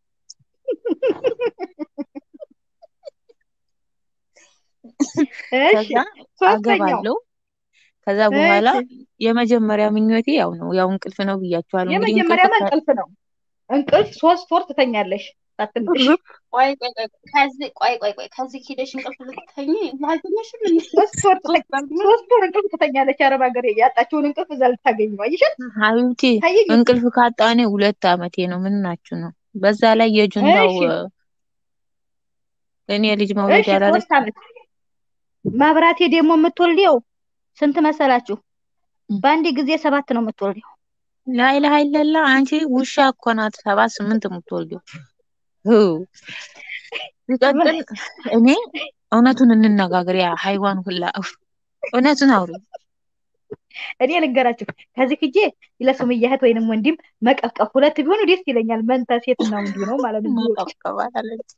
እሺ ከዛ ሶስተኛው አገባለሁ። ከዛ በኋላ እሺ የመጀመሪያ ምኞቴ ያው ነው ያው እንቅልፍ ነው ብያችኋለሁ። እንግዲህ የመጀመሪያ እንቅልፍ ከ- እንቅልፍ ነው። እንቅልፍ ሶስት ወር ትተኛለሽ ሳትነሽ። ቆይ ቆይ ቆይ ከዚህ ቆይ ቆይ ቆይ ከዚህ ሂደሽ እንቅልፍ ልትተኝ አልተኛሽም? እንዴ? ሶስት ወር ትተኝ ሶስት ቀን ሶስት ወር እንቅልፍ ትተኛለሽ። አረብ ሀገር ያጣችውን እንቅልፍ እዛ ልታገኝ ነው። አይሻል ሀቢብቲ ታየኝ። እንቅልፍ ካጣኔ ሁለት አመቴ ነው። ምን ናችሁ ነው? በዛ ላይ የጁንታው እሺ እ፣ እኔ ልጅ መውለድ እሺ ያላለች ሶስት አመት ማብራቴ ደግሞ የምትወልደው ስንት መሰላችሁ? በአንድ ጊዜ ሰባት ነው የምትወልደው። ላይላ ሀይለላ አንቺ ውሻ እኮ ናት ሰባት ስምንት የምትወልደው። ሁ ሲቀጥል እኔ እውነቱን እንነጋገር። ያ ሃይዋን ሁላ እፍ፣ እውነቱን አውሪ። እኔ ልንገራችሁ ከዚህ ሂጄ ለሱምያ እህት ወይንም ወንድም መቀፍቀፍ ሁለት ቢሆኑ ደስ ይለኛል። መንታ ሴትና ወንድ ነው ማለት ነው ቢወጡ ማቀብቀባት አለች።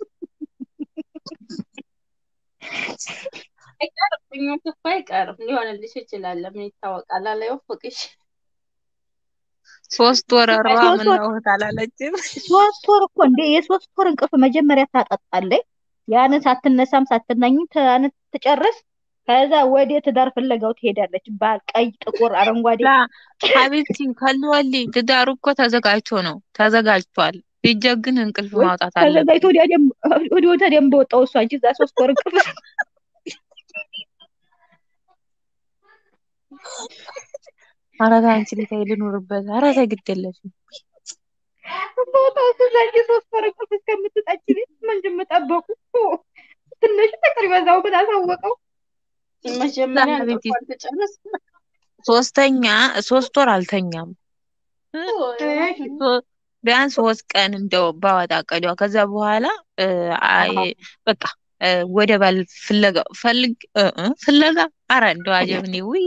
አይቀርም፣ ምኞት እኮ አይቀርም። ሊሆንልሽ ይችላል። ምን ይታወቃል? አለ ይወፍቅሽ። ሶስት ወር እሯ ሶስት ምን ወር ነው እህት አላለችም። ሶስት ወር እኮ እንደ የሶስት ወር እንቅልፍ መጀመሪያ ታጠጣለች። ያንን ሳትነሳም ሳትናኝም ያን ትጨርስ። ከዛ ወደ ትዳር ፍለጋው ትሄዳለች። ባል ቀይ፣ ጥቁር፣ አረንጓዴ ላ ሀቢብቲ ከልወሊ ትዳሩ እኮ ተዘጋጅቶ ነው ተዘጋጅቷል። ቢጀ ግን እንቅልፍ ወይ ማውጣት ተዘጋጅቶ አለብኝ። ወዲያ ደም ወዲያ ወዲያ ደም በወጣው እሷ እንጂ እዛ ሶስት ወር እንቅልፍ ኧረ ተይ አንቺ ልጅ ተይ ልኑርበት። ኧረ ተይ ግድ የለሽም። በወጣው እዛ እንጂ ሶስት ወር እንቅልፍ እስከምትጠጪ ቤት ምንድን የምጠበቁ ትንሽ ፍቅር ይበዛው ግን አሳወቀው። መጀመሪያ ሀቢብቲ እንቅልፏን ትጨርስ። ሶስተኛ ሶስት ወር አልተኛም። እ፣ እሺ ሶ- ቢያንስ ሶስት ቀን እንደው ባወጣ ቀዲዋ ከዛ በኋላ እ፣ አይ አዎ በቃ እ፣ ወደ ባል ፍለጋ ፈልግ እ፣ እ፣ ፍለጋ ኧረ እንደው አጀብኔ ውይ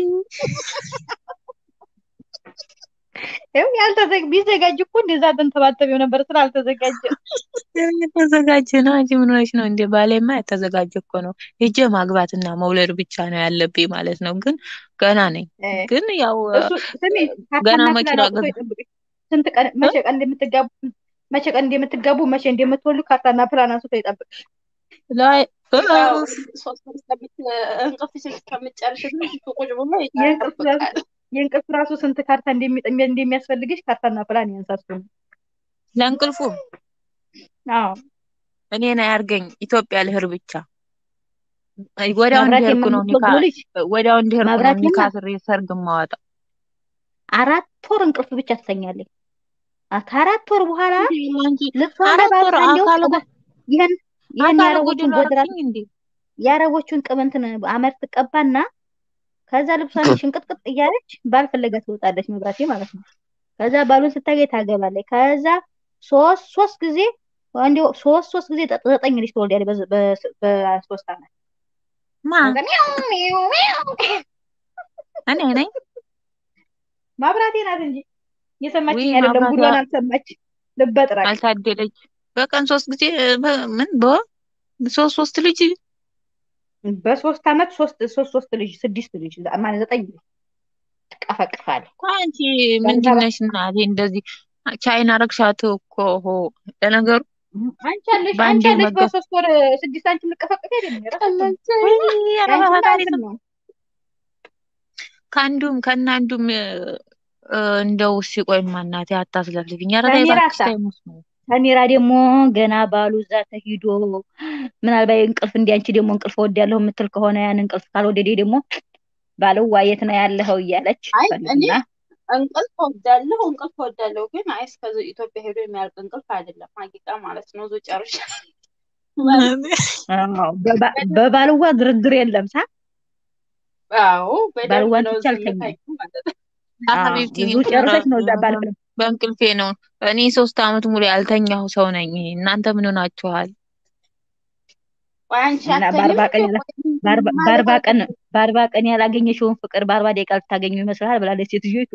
ይኸው ያልተዘግ ቢዘጋጅ እኮ እንደዛ ተንተባተቢው ነበር ስላልተዘጋጀ። የተዘጋጀ ነው። አንቺ ምን ሆነሽ ነው እንዴ? ባሌማ የተዘጋጀ እኮ ነው። ሄጄ ማግባትና መውለድ ብቻ ነው ያለብኝ ማለት ነው። ግን ገና ነኝ። እ፣ ግን ያው እሱ ስሚ ገና ካርታና መኪና ፕላን አውጥቶ ገዛ ይጠብቅሽ። ስንት ቀን እ? መቼ ቀን እንደምትጋቡ መቼ ቀን እንደምትጋቡ መቼ እንደምትወልዱ ካርታና ፕላን አንስቶ ይጠብቅሽ። ላይ ያው እፍ፣ ሶስት ወር እስከምት እንቅልፍሽን እስከምትጨርሽ ድረስ እሱ ቁጭ ብሎ የእንቅልፍ ራሱ ይጠብቃል። የእንቅልፍ ራሱ ስንት ካርታ እንደሚ- እንደሚያስፈልግሽ ካርታና ፕላን ያንሳሱ። ለእንቅልፉ አዎ እኔን አያርገኝ። ኢትዮጵያ ልህር ብቻ ወዲያው መብራት እንዲሄድኩ ነው ኒካ የምትወልዱ ልጅ ወዲያው እንዲሄድኩ ነው መብራት ኒካ የማ ስሬ ሰርግ ማወጣው። አራት ወር እንቅልፍ ብቻ ትተኛለች። አ- ከአራት ወር በኋላ አንቺ ልብሷን አራት ወር ለባብሳ እንዲያው አካል ቅባት ይህን ይህን አካል የአረቦቹን ጎደሎ ጎድራት አደረግኝ እንዴ? የአረቦቹን ቅብንትን አመር ትቀባና ከዛ ልብሷን ሽንቅጥቅጥ እያለች ባል ፍለጋ ትወጣለች። መብራቴ ማለት ነው። ከዛ ባሉን ስታገኝ ታገባለች። ከዛ ሶስት ሶስት ጊዜ እንዲያው ሶስት ሶስት ጊዜ ዘጠ- ዘጠኝ ልጅ ትወልዳለች በዝ- በስ- በሶስት ዓመት። ማ ከዛ ሚያው ሚያው ሚያው እኔ ነኝ ማብራቴ ናት እንጂ እየሰማችኝ ውይ አይደለም። ማብራቷ ጉዷን አልሰማች ልበጥራቅ አልታደለች። በቀን ሶስት ጊዜ በ- ምን በወር ሶስት ሶስት ልጅ በሶስት ዓመት ሶስት ሶስት ሶስት ልጅ ስድስት ልጅ ማለት ዘጠኝ ልጅ ትቀፈቅፋለች። አንቺ ምንድን ነሽ እናቴ? እንደዚህ ቻይና ረግሻት እኮ ሆ ለነገሩ አንቺ አለሽ በአንዴ አንቺ አለሽ መገ በሶስት ወር ስድስት አንቺ የምትቀፈቅፍ አይደለም የራሳችን ወይ ኧረ ያንቺማ በፈጣሪ እንትን ስም ነው። ከአንዱም ከእነ አንዱም እ፣ እ፣ እንደው እሺ ቆይማ እናቴ አታስለፍልፊኝ። ኧረ ተይ ሰሚራ እባክሽ ሳ ተይ መስሎ ሰሚራ ደግሞ ገና ባሉ እዛ ተሂዶ ምናልባት እንቅልፍ እንዲ አንቺ ደግሞ እንቅልፍ ወዳለሁ የምትል ከሆነ ያን እንቅልፍ ካልወደደ ደግሞ ባልዋ የት ነው ያለኸው እያለች አይ እኔ ፈልግና እንቅልፍ ወዳለሁ እንቅልፍ ወዳለሁ ግን አይ እስከዚ ኢትዮጵያ ሄዶ የሚያልቅ እንቅልፍ አይደለም። ሀቂቃ ማለት ነው። ዞ ጨርሻ አዎ፣ በባ- በባልዋ ድርድር የለም ሳ አዎ በደንብ ባልዋን ነው ትቼ አልተኛም። ዝምታችሁ ማለት ነው። አዎ፣ ሀቢብቲ ብዙ ጨርሰች ነው እዛ ባል በእንቅልፌ ነው። እኔ ሶስት አመት ሙሉ ያልተኛሁ ሰው ነኝ። እናንተ ምን ሆናችኋል? ቆይ አንቺ እና አትተኝም በአርባ ቀን እንዴ? ያላ ቆይ በአርባ ማለት በአርባ ቀን አልተኝም። በአርባ ቀን ያላገኘሽውን ፍቅር በአርባ ደቂቃ ልታገኙ ይመስልሃል ብላለች ሴትዮይቱ።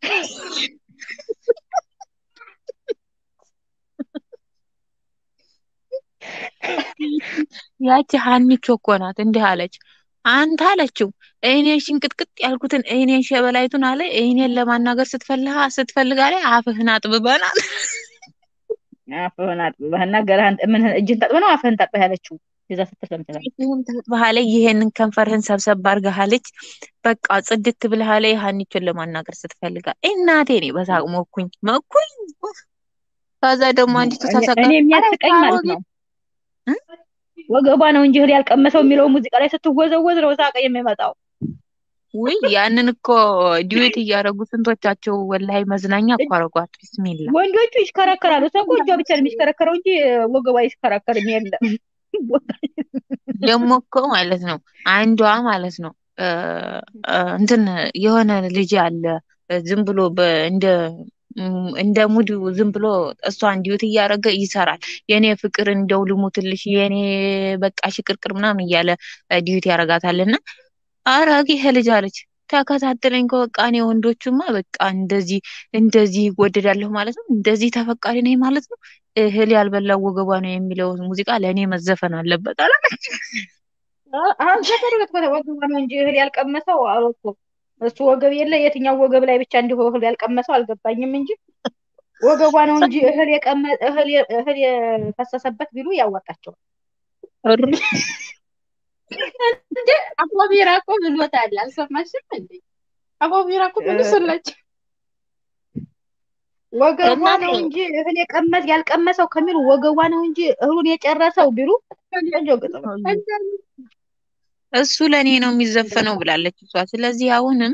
ያቺ ሀኒቾ እኮ ናት እንዲህ አለች። አንተ አለችው እኔን ሽንቅጥቅጥ ያልኩትን እኔን ሸበላይቱን አለ እኔን ለማናገር ስትፈልጋ ስትፈልጋ ላይ አፍህን አጥብበናል። አፍህን አጥብበህና ገርህን ምን እጅህን ታጥበህ ነው አፍህን ታጥበህ ያለችው የዛ ስትል ሰምተሃል። ይህን ታጥበሃለ ይሄንን ከንፈርህን ሰብሰብ አድርገሃለች። በቃ ጽድት ብለሃለ ሀኒቾን ለማናገር ስትፈልጋ እናቴ እኔ በሳቅ ሞኩኝ መኩኝ። ከዛ ደግሞ አንዲቱ እኔ ተሰቀ እኔ የሚያስቀኝ ማለት ነው ወገቧ ነው እንጂ እህል ያልቀመሰው የሚለው ሙዚቃ ላይ ስትወዘወዝ ነው ሳቅ የሚመጣው። ውይ ያንን እኮ ዲዌት እያደረጉ ስንቶቻቸው ወላሂ መዝናኛ እኮ አረጓት። ቢስሚላ ወንዶቹ ይሽከረከራሉ። ሰው እኮ እጇ ብቻ ነው የሚሽከረከረው እንጂ ወገቧ አይሽከረከርም። የለም ደግሞ እኮ ማለት ነው አንዷ ማለት ነው እ፣ እ፣ እንትን የሆነ ልጅ አለ እ፣ ዝም ብሎ በ- እንደ እም፣ እንደ ሙድ ዝም ብሎ እሷን ዲዩት እያደረገ ይሰራል። የኔ ፍቅር እንደው ልሙትልሽ የኔ በቃ ሽቅርቅር ምናምን እያለ እ፣ ዲዩት ያደርጋታል እና ኧረ ይሄ ልጅ አለች ተከታተለኝ እኮ በቃ እኔ ወንዶቹማ በቃ እንደዚህ እንደዚህ ይወደዳለሁ ማለት ነው፣ እንደዚህ ተፈቃሪ ነኝ ማለት ነው። እህል ያልበላው ወገቧ ነው የሚለው ሙዚቃ ለእኔ መዘፈን አለበት አለ። አሁን ዘፈኑት ወገቧ ነው እንጂ እህል ያልቀመሰው አሉ እኮ እሱ ወገብ የለ የትኛው ወገብ ላይ ብቻ እንዲሁ እህል ያልቀመሰው አልገባኝም እንጂ ወገቧ ነው እንጂ እህል የቀመ እህል የ- እህል የፈሰሰበት ቢሉ ያዋጣቸዋል። እንዴ አቦቢራ እኮ ብሎታል። አልሰማሽም እንዴ? አቦቢራ እኮ ብሎላቸው ወገቧ እናቴ ነው እንጂ እህል የቀመስ ያልቀመሰው ከሚሉ ወገቧ ነው እንጂ እህሉን የጨረሰው ቢሉ ቆንጆ ግጥም ነው። እሱ ለእኔ ነው የሚዘፈነው ብላለች እሷ። ስለዚህ አሁንም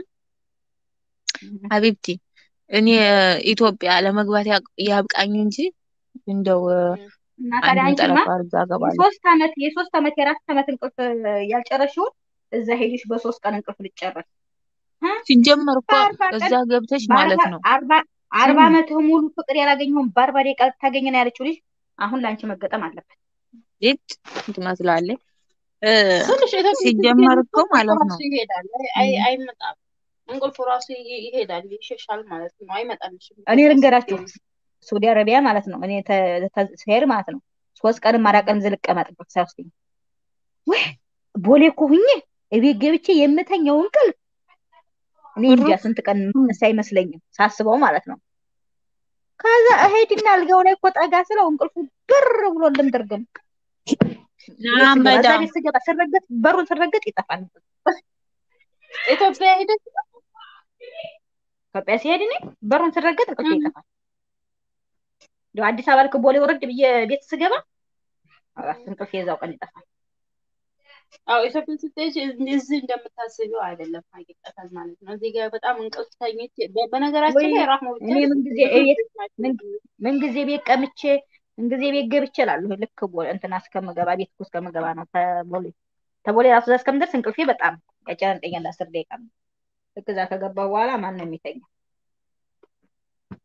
ሀቢብቲ እኔ ኢትዮጵያ ለመግባት ያቅ- ያብቃኝ እንጂ እንደው እና ታዲያ አንዱን አንቺማ ጠለፋ አድርጋ እገባለሁ። የሶስት ዓመት የሶስት ዓመት የአራት ዓመት እንቅልፍ ያልጨረሽውን እዛ ሄድሽ በሶስት ቀን እንቅልፍ ልጨረስ እ? ሲጀመር እኮ በአርባ እዛ ቀን ገብተሽ በአርባ ማለት ነው አርባ አርባ ስሚ ዓመትህ ሙሉ ፍቅር ያላገኘውን በአርባ ደቂቃ ልታገኝ ነው ያለችው ልጅ አሁን ለአንቺ መገጠም አለበት። ይት ትመስላለች እ፣ ትንሽ ኢትዮጵያ ሲጀመር እኮ ስትሄድ ማለት ራሱ ነው ይሄዳል። አይ አይመጣም። እንቅልፉ ራሱ ይ- ይሄዳል፣ ይሸሻል ማለት ነው። አይመጣልሽም እኔ ኢትዮጵያ ልንገራችሁ ስትሄጂ። ሳውዲ አረቢያ ማለት ነው እኔ ተ- ተ- ስሄድ ማለት ነው ሶስት ቀንም አራት ቀንም ዝልቀመጥበት ሳይወስደኝ ወይ ቦሌ እኮ ሁኜ እቤት ገብቼ የምተኛው እንቅልፍ እኔ እንጃ እሩፍ ስንት ቀን የምነሳ አይመስለኝም ሳስበው ማለት ነው። ከዛ እሄድና አልጋው ላይ እኮ ጠጋ ስለው እንቅልፉ ብር ብሎ ልምድርግም ቤት ስገባ እዛ ናመዳም ቤት ስገባ ስረገጥ በሩን ስረገጥ ይጠፋል። ኢትዮጵያ ሄደሽ ኢትዮጵያ ሲሄድ እኔ በሩን ስረገጥ እንቅልፌ እም፣ ይጠፋል። እንደው አዲስ አበባ ልክ ቦሌ ወረድ ብዬ ቤት ስገባ አራት እንቅልፌ የዛው ቀን ይጠፋል። አዎ ኢትዮጵያ ስትሄጂ እዚህ እንደምታስቢው አይደለም። ሀቂቀተን ማለት ነው። እዚህ ጋር በጣም እንቅልፍ ተኝቼ በ- በነገራችን ወይ ላይ ራህሞ ብቻ እኔ ምን አይደለም ጊዜ ብዙ ቤት ልጆች ናቸው ምን እዚህ ምን ጊዜ ቤት ቀምቼ ምን ጊዜ ቤት ገብቼ እላለሁ። ልክ ቦ- እንትና እስከምገባ ቤት እኮ እስከምገባ ነው ተቦሌ ተቦሌ ራሱ እዛ እስከምደርስ እንቅልፌ በጣም ያጨናንቀኛል። አስር ደቂቃ ልክ እዛ ከገባ በኋላ ማን ነው የሚተኛ?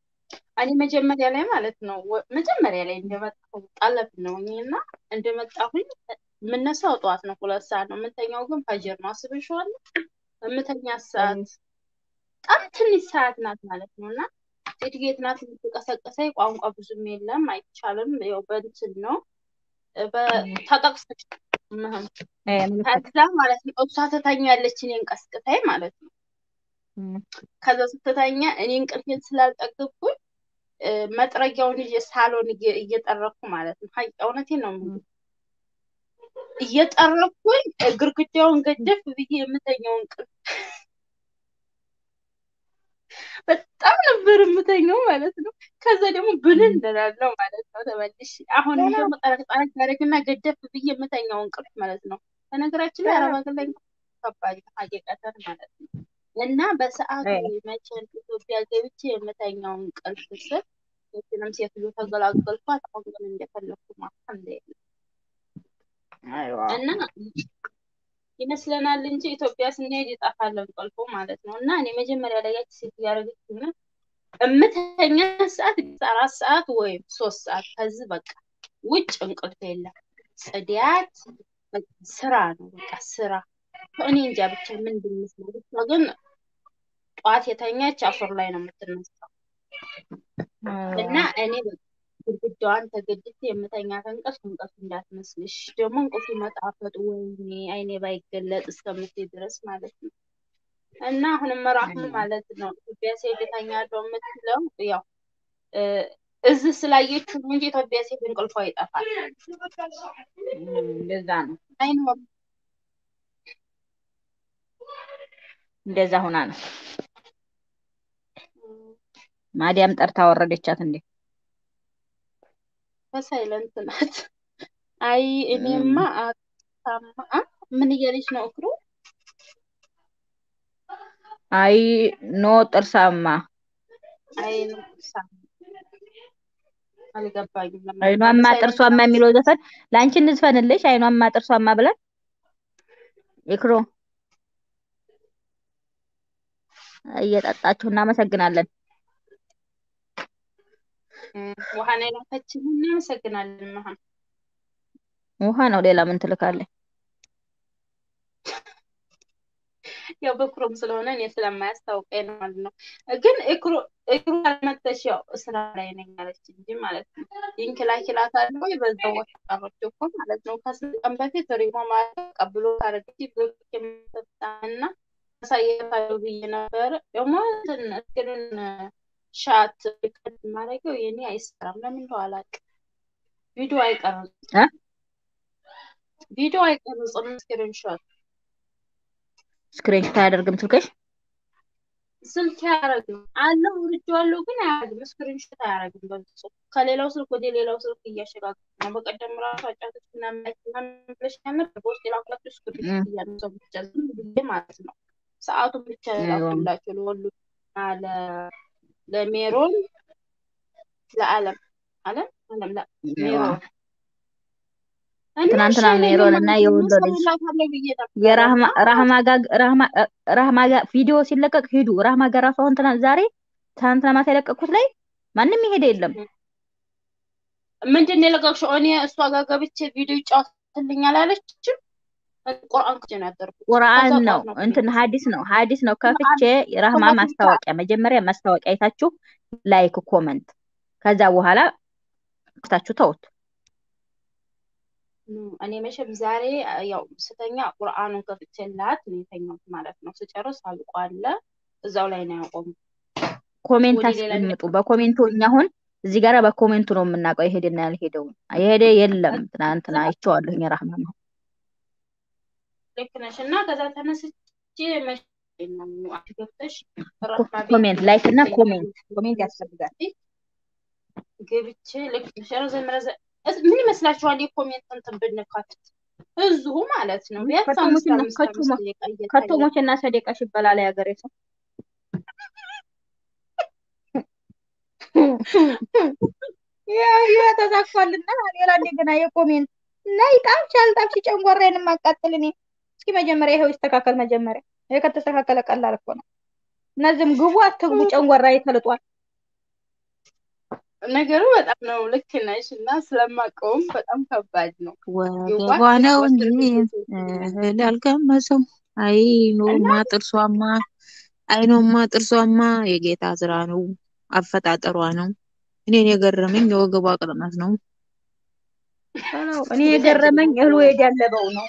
እኔ መጀመሪያ ላይ ማለት ነው ወ- መጀመሪያ ላይ እንደመጣሁ ጠለብ ነው እና እንደመጣሁኝ የምነሳው ጠዋት ነው፣ ሁለት ሰዓት ነው የምተኛው፣ ግን ፈጅር ነው። አስብሽዋለሁ የምተኛ ሰዓት በጣም ትንሽ ሰዓት ናት ማለት ነው እና ሴትጌት ናት የምትቀሰቅሰኝ። ቋንቋ ብዙም የለም አይቻልም። ያው በእንትን ነው በ- ተጠቅሰሽ ምህም እ፣ ምልክት ከዛ ማለት ነው እሷ ትተኛለች እኔን ቀስቅታኝ ማለት ነው። እ፣ ከዛ ስትተኛ እኔ እንቅልፌን ስላልጠገብኩኝ እ፣ መጥረጊያውን ይዤ ሳሎን እየ- እየጠረኩ ማለት ነው። ሀይ እውነቴን ነው የምልህ እየጠረኩኝ እ፣ ግድግዳውን ገደፍ ብዬ የምተኛው እንቅልፍ በጣም ነበር የምተኛው ማለት ነው። ከዛ ደግሞ ብንን እላለሁ ማለት ነው ተመልሼ። አሁንም ደግሞ ጠረቅ ጠረቅ ያደርግና ገደፍ ብዬ የምተኛው እንቅልፍ ማለት ነው። በነገራችን ላይ አረብ ሀገር ላይ ከባድ ነው ሀቂቀተን ማለት ነው። እና በሰዓቱ መቼ ኢትዮጵያ ገብቼ የምተኛው እንቅልፍ ስል የትንም ሴትዮ ተገላገልኳት። አሁን ግን እንደፈለኩ ማታ አይዋ እና ይመስለናል እንጂ ኢትዮጵያ ስንሄድ ይጠፋል እንቅልፉ ማለት ነው። እና እኔ መጀመሪያ ላይ ያቺ ሴት እያደረገች ሆነ እምተኛ ሰዓት አራት ሰዓት ወይም ሶስት ሰዓት ከዚህ በቃ ውጭ እንቅልፍ የለም። ጽዳት በቃ ስራ ነው በቃ ስራ። እኔ እንጃ ብቻ ምን እንደሚመስለው ብቻ ግን ጠዋት የተኛች አሶር ላይ ነው የምትነሳው። እና እኔ በቃ ግድግዳዋን ተገድቼ የምተኛት እንቅልፍ እንቅልፍ እንዳትመስልሽ ደግሞ እንቅልፉ መጣፈጡ ወይኔ አይኔ ባይገለጥ እስከምትይ ድረስ ማለት ነው። እና አሁንም ራህሙ ማለት ነው ኢትዮጵያ ሴት እተኛለሁ የምትለው ያው እ፣ እዚህ ስላየችው ነው እንጂ ኢትዮጵያ ሴት እንቅልፏ ይጠፋል እንደዛ ነው። አይኖርም። እንደዛ ሁና ነው። ማዲያም ጠርታ ወረደቻት እንዴ? በሳይለንት ናት። አይ እኔማ አታማ አ? ምን እያለች ነው እክሩ? አይ ኖ ጥርሳማ አይ ነው ሳ አልገባኝም። ለምን አይኗማ በሳይለንት ጥርሷማ የሚለው ዘፈን ለአንቺ እንዝፈንልሽ። አይኗማ ጥርሷማ ብለን ይክሮ እየጠጣችሁ እናመሰግናለን። እ፣ ውሃ ነው የላከችልን። እናመሰግናለን መሀን ውሃ ነው ሌላ ምን ትልካለች? ያው በክሮም ስለሆነ እኔ ስለማያስታውቀኝ ነው ማለት ነው። ግን እክሩ እክሩ አልመጣሽ ያው ስራ ላይ ነኝ አለች እንጂ ማለት ነው። ይንኪላኪላት አለ ወይ በዛው ወጣሮች እኮ ማለት ነው። ከስንት ቀን በፊት ሪሞ ማለት ቀብሎ ካረግቲ ብሎክ የምትሰጣና አሳያታለሁ ብዬ ነበረ። ደግሞ እንትን እስክሪን ሻት ሪከርድ ማድረገው የኔ አይሰራም። ለምን እንደው አላውቅም። ቪዲዮ አይቀርጽም፣ እ? ቪዲዮ አይቀርጽም ስክሪን ሾት ስክሪንሾት አያደርግም ስልክሽ? ስልክ አያረግም አለው ውርጄዋለሁ፣ ግን አያረግም። ስክሪንሾት አያረግም በፍጹም። ከሌላው ስልክ ወደ ሌላው ስልክ እያሸጋገረ ነው። በቀደም ራሱ አጫቶች ምናምን ብለሽ ነበር። በውስጥ የላኩላችሁ ስክሪንሾት እያነሳሁ ብቻ ዝም ብዬ ማለት ነው። ሰዓቱን ብቻ ላኩላቸው ለወሉ እና ለ- ለሜሮን ለአለም አለም አለም ላ ሜሮን እና ትናንትና እሺ ሜሮን እኔም እና ማለት ነው የወሎ ልጅ እሰራላታለሁ ብዬ ነበረ የራህማ እና ራህማ ጋር ራህማ ራህማ ጋር ቪዲዮ ሲለቀቅ ሂዱ። ራህማ ጋር ራሱ አሁን ትናንት ዛሬ ትናንትና ማታ የለቀኩት ላይ ማንም የሄደ የለም። ምንድን ነው የለቀቅሽው? እኔ እሷ ጋር ገብቼ ቪዲዮ ይጫወትልኛል አለችም። ቁርአን ክፍቼ ነው ያደርኩት። ቁርአን ከዛ ነው ጠዋት ነው እንትን ሀዲስ ነው ሀዲስ ነው ከፍቼ የራህማ ከዛ ብቻ ማስታወቂያ መጀመሪያ ማስታወቂያ አይታችሁ ላይክ ኮመንት፣ ከዛ በኋላ ከፍታችሁ ተውት። ም፣ እኔ መቼም ዛሬ ያው ስተኛ ቁርአኑን ከፍቼላት ነው የተኛሁት ማለት ነው። ስጨርስ አልቋለ እዛው ላይ ነው ያቆሙ። ኮሜንት ወደ ሌላ አስቀምጡ። በኮሜንቱ እኛ አሁን እዚህ ጋር በኮሜንቱ ነው የምናውቀው የሄደና ያልሄደውን። የሄደ የለም ትናንትና አይቼዋለሁ የራህማ ነው ልክ ነሽ። እና ከዛ ተነስቼ መቼ ነው አንቺ ገብተሽ ራህማ ቤት ኮሜንት ላይክ እና ገብተሽ ኮሜንት ኮሜንት ያስፈልጋል። ገብቼ ልክ ነሽ። ረዘም ረዘም እስ- ምን ይመስላችኋል? የኮሜንት እንትን ብንከፍት እዚሁ ማለት ነው ቢያንስ አምስት ከቶሞችና አምስት ከቶሞ አምስት ደቂቃ እየታየ ከቶሞችና ሰደቃሽ ይበላል ያገሬ ሰው። ያው ያው ተሳክቷልና ሌላ እንደገና የኮሜንት ላይ ጣምሽ አልጣምሽ ጨንጓራዬን ማቃጥል እኔ እስኪ መጀመሪያ ይኸው ይስተካከል። መጀመሪያ ይሄ ከተስተካከለ ቀላል እኮ ነው። እነዚህም ግቡ አትግቡ ጨንጓራዬ ተልጧል። ነገሩ በጣም ነው። ልክ ነሽ እና ስለማውቀውም በጣም ከባድ ነው። ወገቧ የዋህ ነው ወስር እንጂ እህል ያልቀመሰው አይኖማ ጥርሷማ አይኖማ ጥርሷማ የጌታ ስራ ነው። አፈጣጠሯ ነው። እኔን የገረመኝ የወገቧ ቅጥነት ነው። እኔ የገረመኝ እህሉ የዳለበው ነው።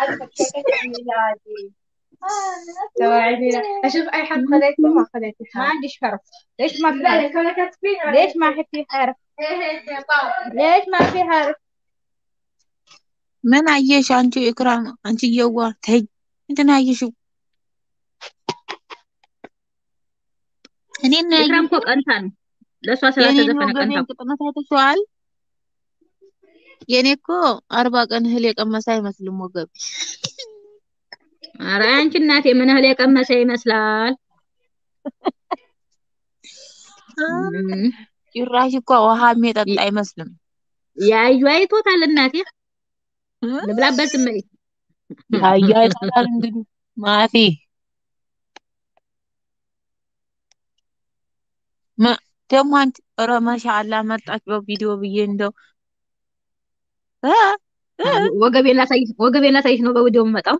اشوف اي حد خذيته ما خذيته ما عنديش حرف ليش ما في حرف ليش ما في حرف ليش ما في حرف ምን አየሽ አንቺ ኢክራም? አንቺ እየዋ ተይ፣ ምንድን ነው ያየሽው? እኔን ነው ኢክራም ያየሽው? እኮ ቀንታ ነው ለእሷ የኔን ስላልተዘፈነ ቀንታ ወገቤን እኮ ቅጥነት አይተሽዋል? የኔ እኮ አርባ ቀን እህል የቀመሰ አይመስልም ወገብ ኧረ አንቺ እናቴ ምን እህል የቀመሰ ይመስላል? እም፣ ጭራሽ እኮ ውሃ የሚጠጣ አይመስልም። ያዩ አይቶታል እናቴ ልብላበት ዝም በይ። ያያ ይጠጣል እንግዲህ ማፊ ማ- ደግሞ አንቺ ኧረ ማሻአላ መጣች በቪዲዮ ብዬ እንደው እ እ ወገቤን ላሳይሽ ወገቤን ላሳይሽ ነው በቪዲዮ የምመጣው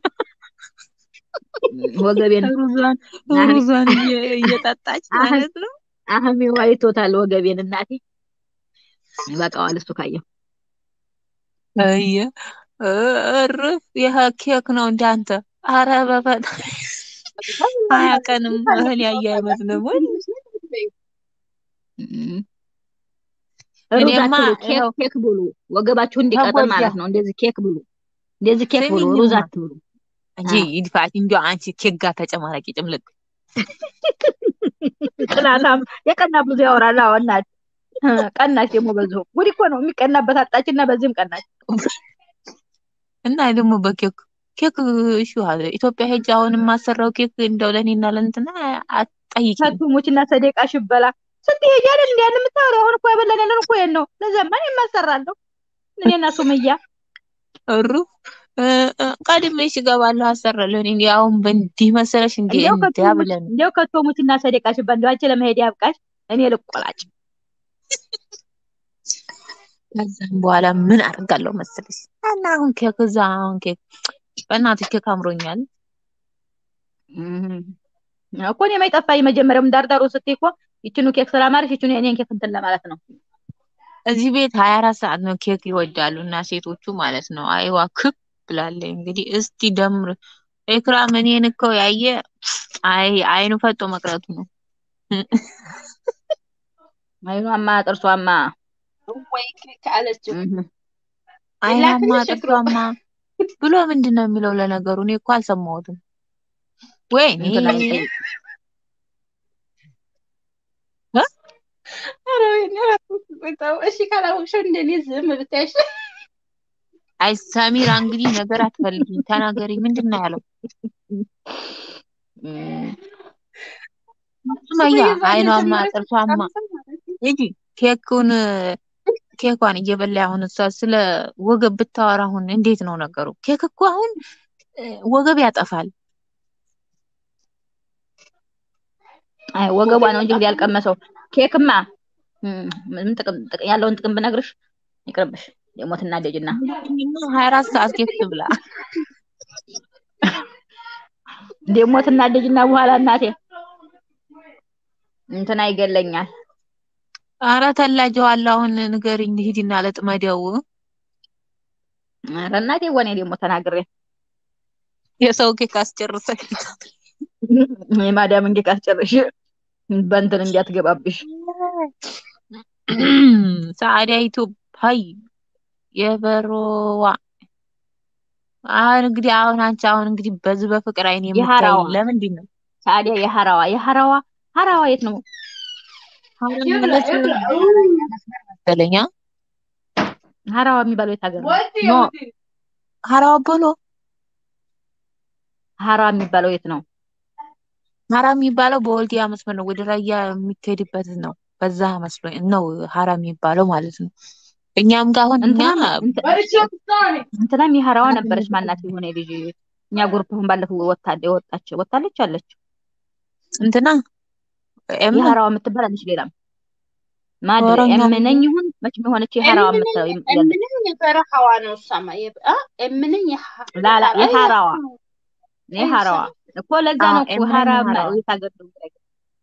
ወገቤን ሩዟን አህሜ ሩዟን እየ- እየጠጣች አህሜ ማለት ነው። አህሜው አይቶታል ወገቤን እናቴ ይበቃዋል እሱ ካየው አየ እርፍ ይሄ ኬክ ነው እንዳንተ። አረ በፈጣሪ ሀያ ቀንም እህል ያየ አይመስልም ወይ? እም፣ ሩዝ እኔማ አትብሉ ኬክ ይኸው ኬክ ብሉ ወገባችሁ እንዲቀጥን ተጎዳ ማለት ነው እንደዚህ ኬክ ብሉ እንደዚህ ኬክ ብሉ ሩዝ ስሚኝማ አትብሉ እንጂ አዎ ይድፋት እንዲያው አንቺ ኬክ ጋር ተጨማላቂ ጭምልቅ ቅናታም የቀና ብዙ ያወራል አዎ እናት ቀናች ደግሞ በዚሁ ጉድ እኮ ነው የሚቀናበት አጣችና በዚህም ቀናች እና ደግሞ በኬክ ኬክ እሺ አለ ኢትዮጵያ ሄጅ አሁን የማሰራው ኬክ እንደው ለእኔና ለእንትና አትጠይቂኝ። ሰቱሞችና ሰደቃ ሽበላ ስትሄጂ አይደል እንዴ ያን የምታወሪው አሁን እኮ ያበላን ያለን እኮ ይሄን ነው ለዘመን የማሰራለሁ እኔና ሱመያ እሩ እ፣ እ፣ ቀድሜሽ እገባለሁ አሰራለሁ። እኔ እንዲያው አሁን በእንዲህ መሰለሽ እንዴ እንዲያው እንዲያ ከቶሞች ብለን እንዲያው ከቶሞችና ሰደቃ ሽበላ እንዲያው አንቺ ለመሄድ ያብቃሽ እኔ ልቆላጭ ከዛም በኋላ ምን አደርጋለሁ መሰለሽ እና አሁን ኬክ እዛ አሁን ኬክ በእናትሽ ኬክ አምሮኛል። እም፣ እኮ እኔ የማይጠፋኝ መጀመሪያውም ዳርዳሩ ስትይ እኮ ይችኑ ኬክ ስላማረሽ ይችኑ የኔን ኬክ እንትን ለማለት ነው እዚህ ቤት ሀያ አራት ሰዓት ነው ኬክ ይወዳሉ እና ሴቶቹ ማለት ነው። አይዋ ክብ ብላለች እንግዲህ እስቲ ደምር ኤክራም እኔን እኮ ያየ አይ አይኑ ፈጦ መቅረቱ ነው። አይኗማ ጥርሷማ ወይ ክክ አለችው እም፣ አይናማ ላክልሽ እግሮ ጥርሷማ ብሎ ምንድን ነው የሚለው? ለነገሩ እኔ እኮ አልሰማሁትም። ወይኔ እንትና ይጠይቅ እ? ኧረ ወይኔ በጣም እሺ ካላወቅሽው እንደኔ ዝም ብታይሽ አይ ሰሚራ እንግዲህ ነገር አትፈልጊ ተናገሪ። ምንድን ነው ያለው? እም፣ ሱመያ ሱመያ ዛሬ አይኗማ የጀመረች ጥርሷማ ቀምሰን ማለት ነው። ሂጂ ኬኩን ኬኳን እየበላ አሁን እሷ ስለ ወገብ ብታወራ አሁን እንዴት ነው ነገሩ? ኬክ እኮ አሁን እ፣ ወገብ ያጠፋል። አይ ወገቧ ነው እንጂ እንግዲህ ያልቀመሰው ኬክማ እም፣ ምን ጥቅም ጥቅም ያለውን ጥቅም ብነግርሽ ይቅርብሽ ደግሞ ትናደጅና ሀያ አራት ሰዓት ኬክ ትብላ። ደግሞ ትናደጅና በኋላ እናቴ እንትና ይገለኛል ኧረ ተላጀዋለሁ። አሁን ንገሪኝ ሂጂና ለጥመደው ኧረ እናቴ ወኔ ደግሞ ተናግሬ የሰው ኬክ አስጨርሰሽ የማዳም እንጌ ካስጨርሽ በእንትን እንዲያትገባብሽ ሰዓዲያ ኢትዮጵያይ የበሮዋ አሁን እንግዲህ አሁን አንቺ አሁን እንግዲህ በዚህ በፍቅር አይን የምታይ የሀራዋ ለምንድን ነው? ታዲያ የሀራዋ የሀራዋ ሀራዋ የት ነው? ሀረም ማለት መሰለኝ አ? ሀራዋ የሚባለው የት ሀገር ነው? ኖ ሀራዋ ቦሎ ሀራዋ የሚባለው የት ነው? ሀራ የሚባለው በወልዲያ መስመር ነው። ወደ ራያ የሚካሄድበት ነው። በዛ መስሎኝ ነው ሀራ የሚባለው ማለት ነው። እኛም ጋር አሁን እኛ እንትናም እንትናም የሀራዋ ነበረች ማናት የሆነ ልጅ እኛ ግሩፕ አሁን ባለፈው ወጣ ወጣች ወጣለች አለች እንትና ኤም የሀራዋ የምትባል አለች ሌላም ማድረ ወረኛ እምነኝ ይሁን መቼም የሆነች የሐራዋ የምትለው ያለ እምንኝ የበረሃዋ ነው እሷማ የበ- አ እምንኝ የሐ- ላላ የሐራ- የሐራዋ አይ የሐራዋ እኮ ለዛ አዎ ነው እኮ ኤምነኝ ሐራ የሐራዋ የት ሀገር ነው የሚለው?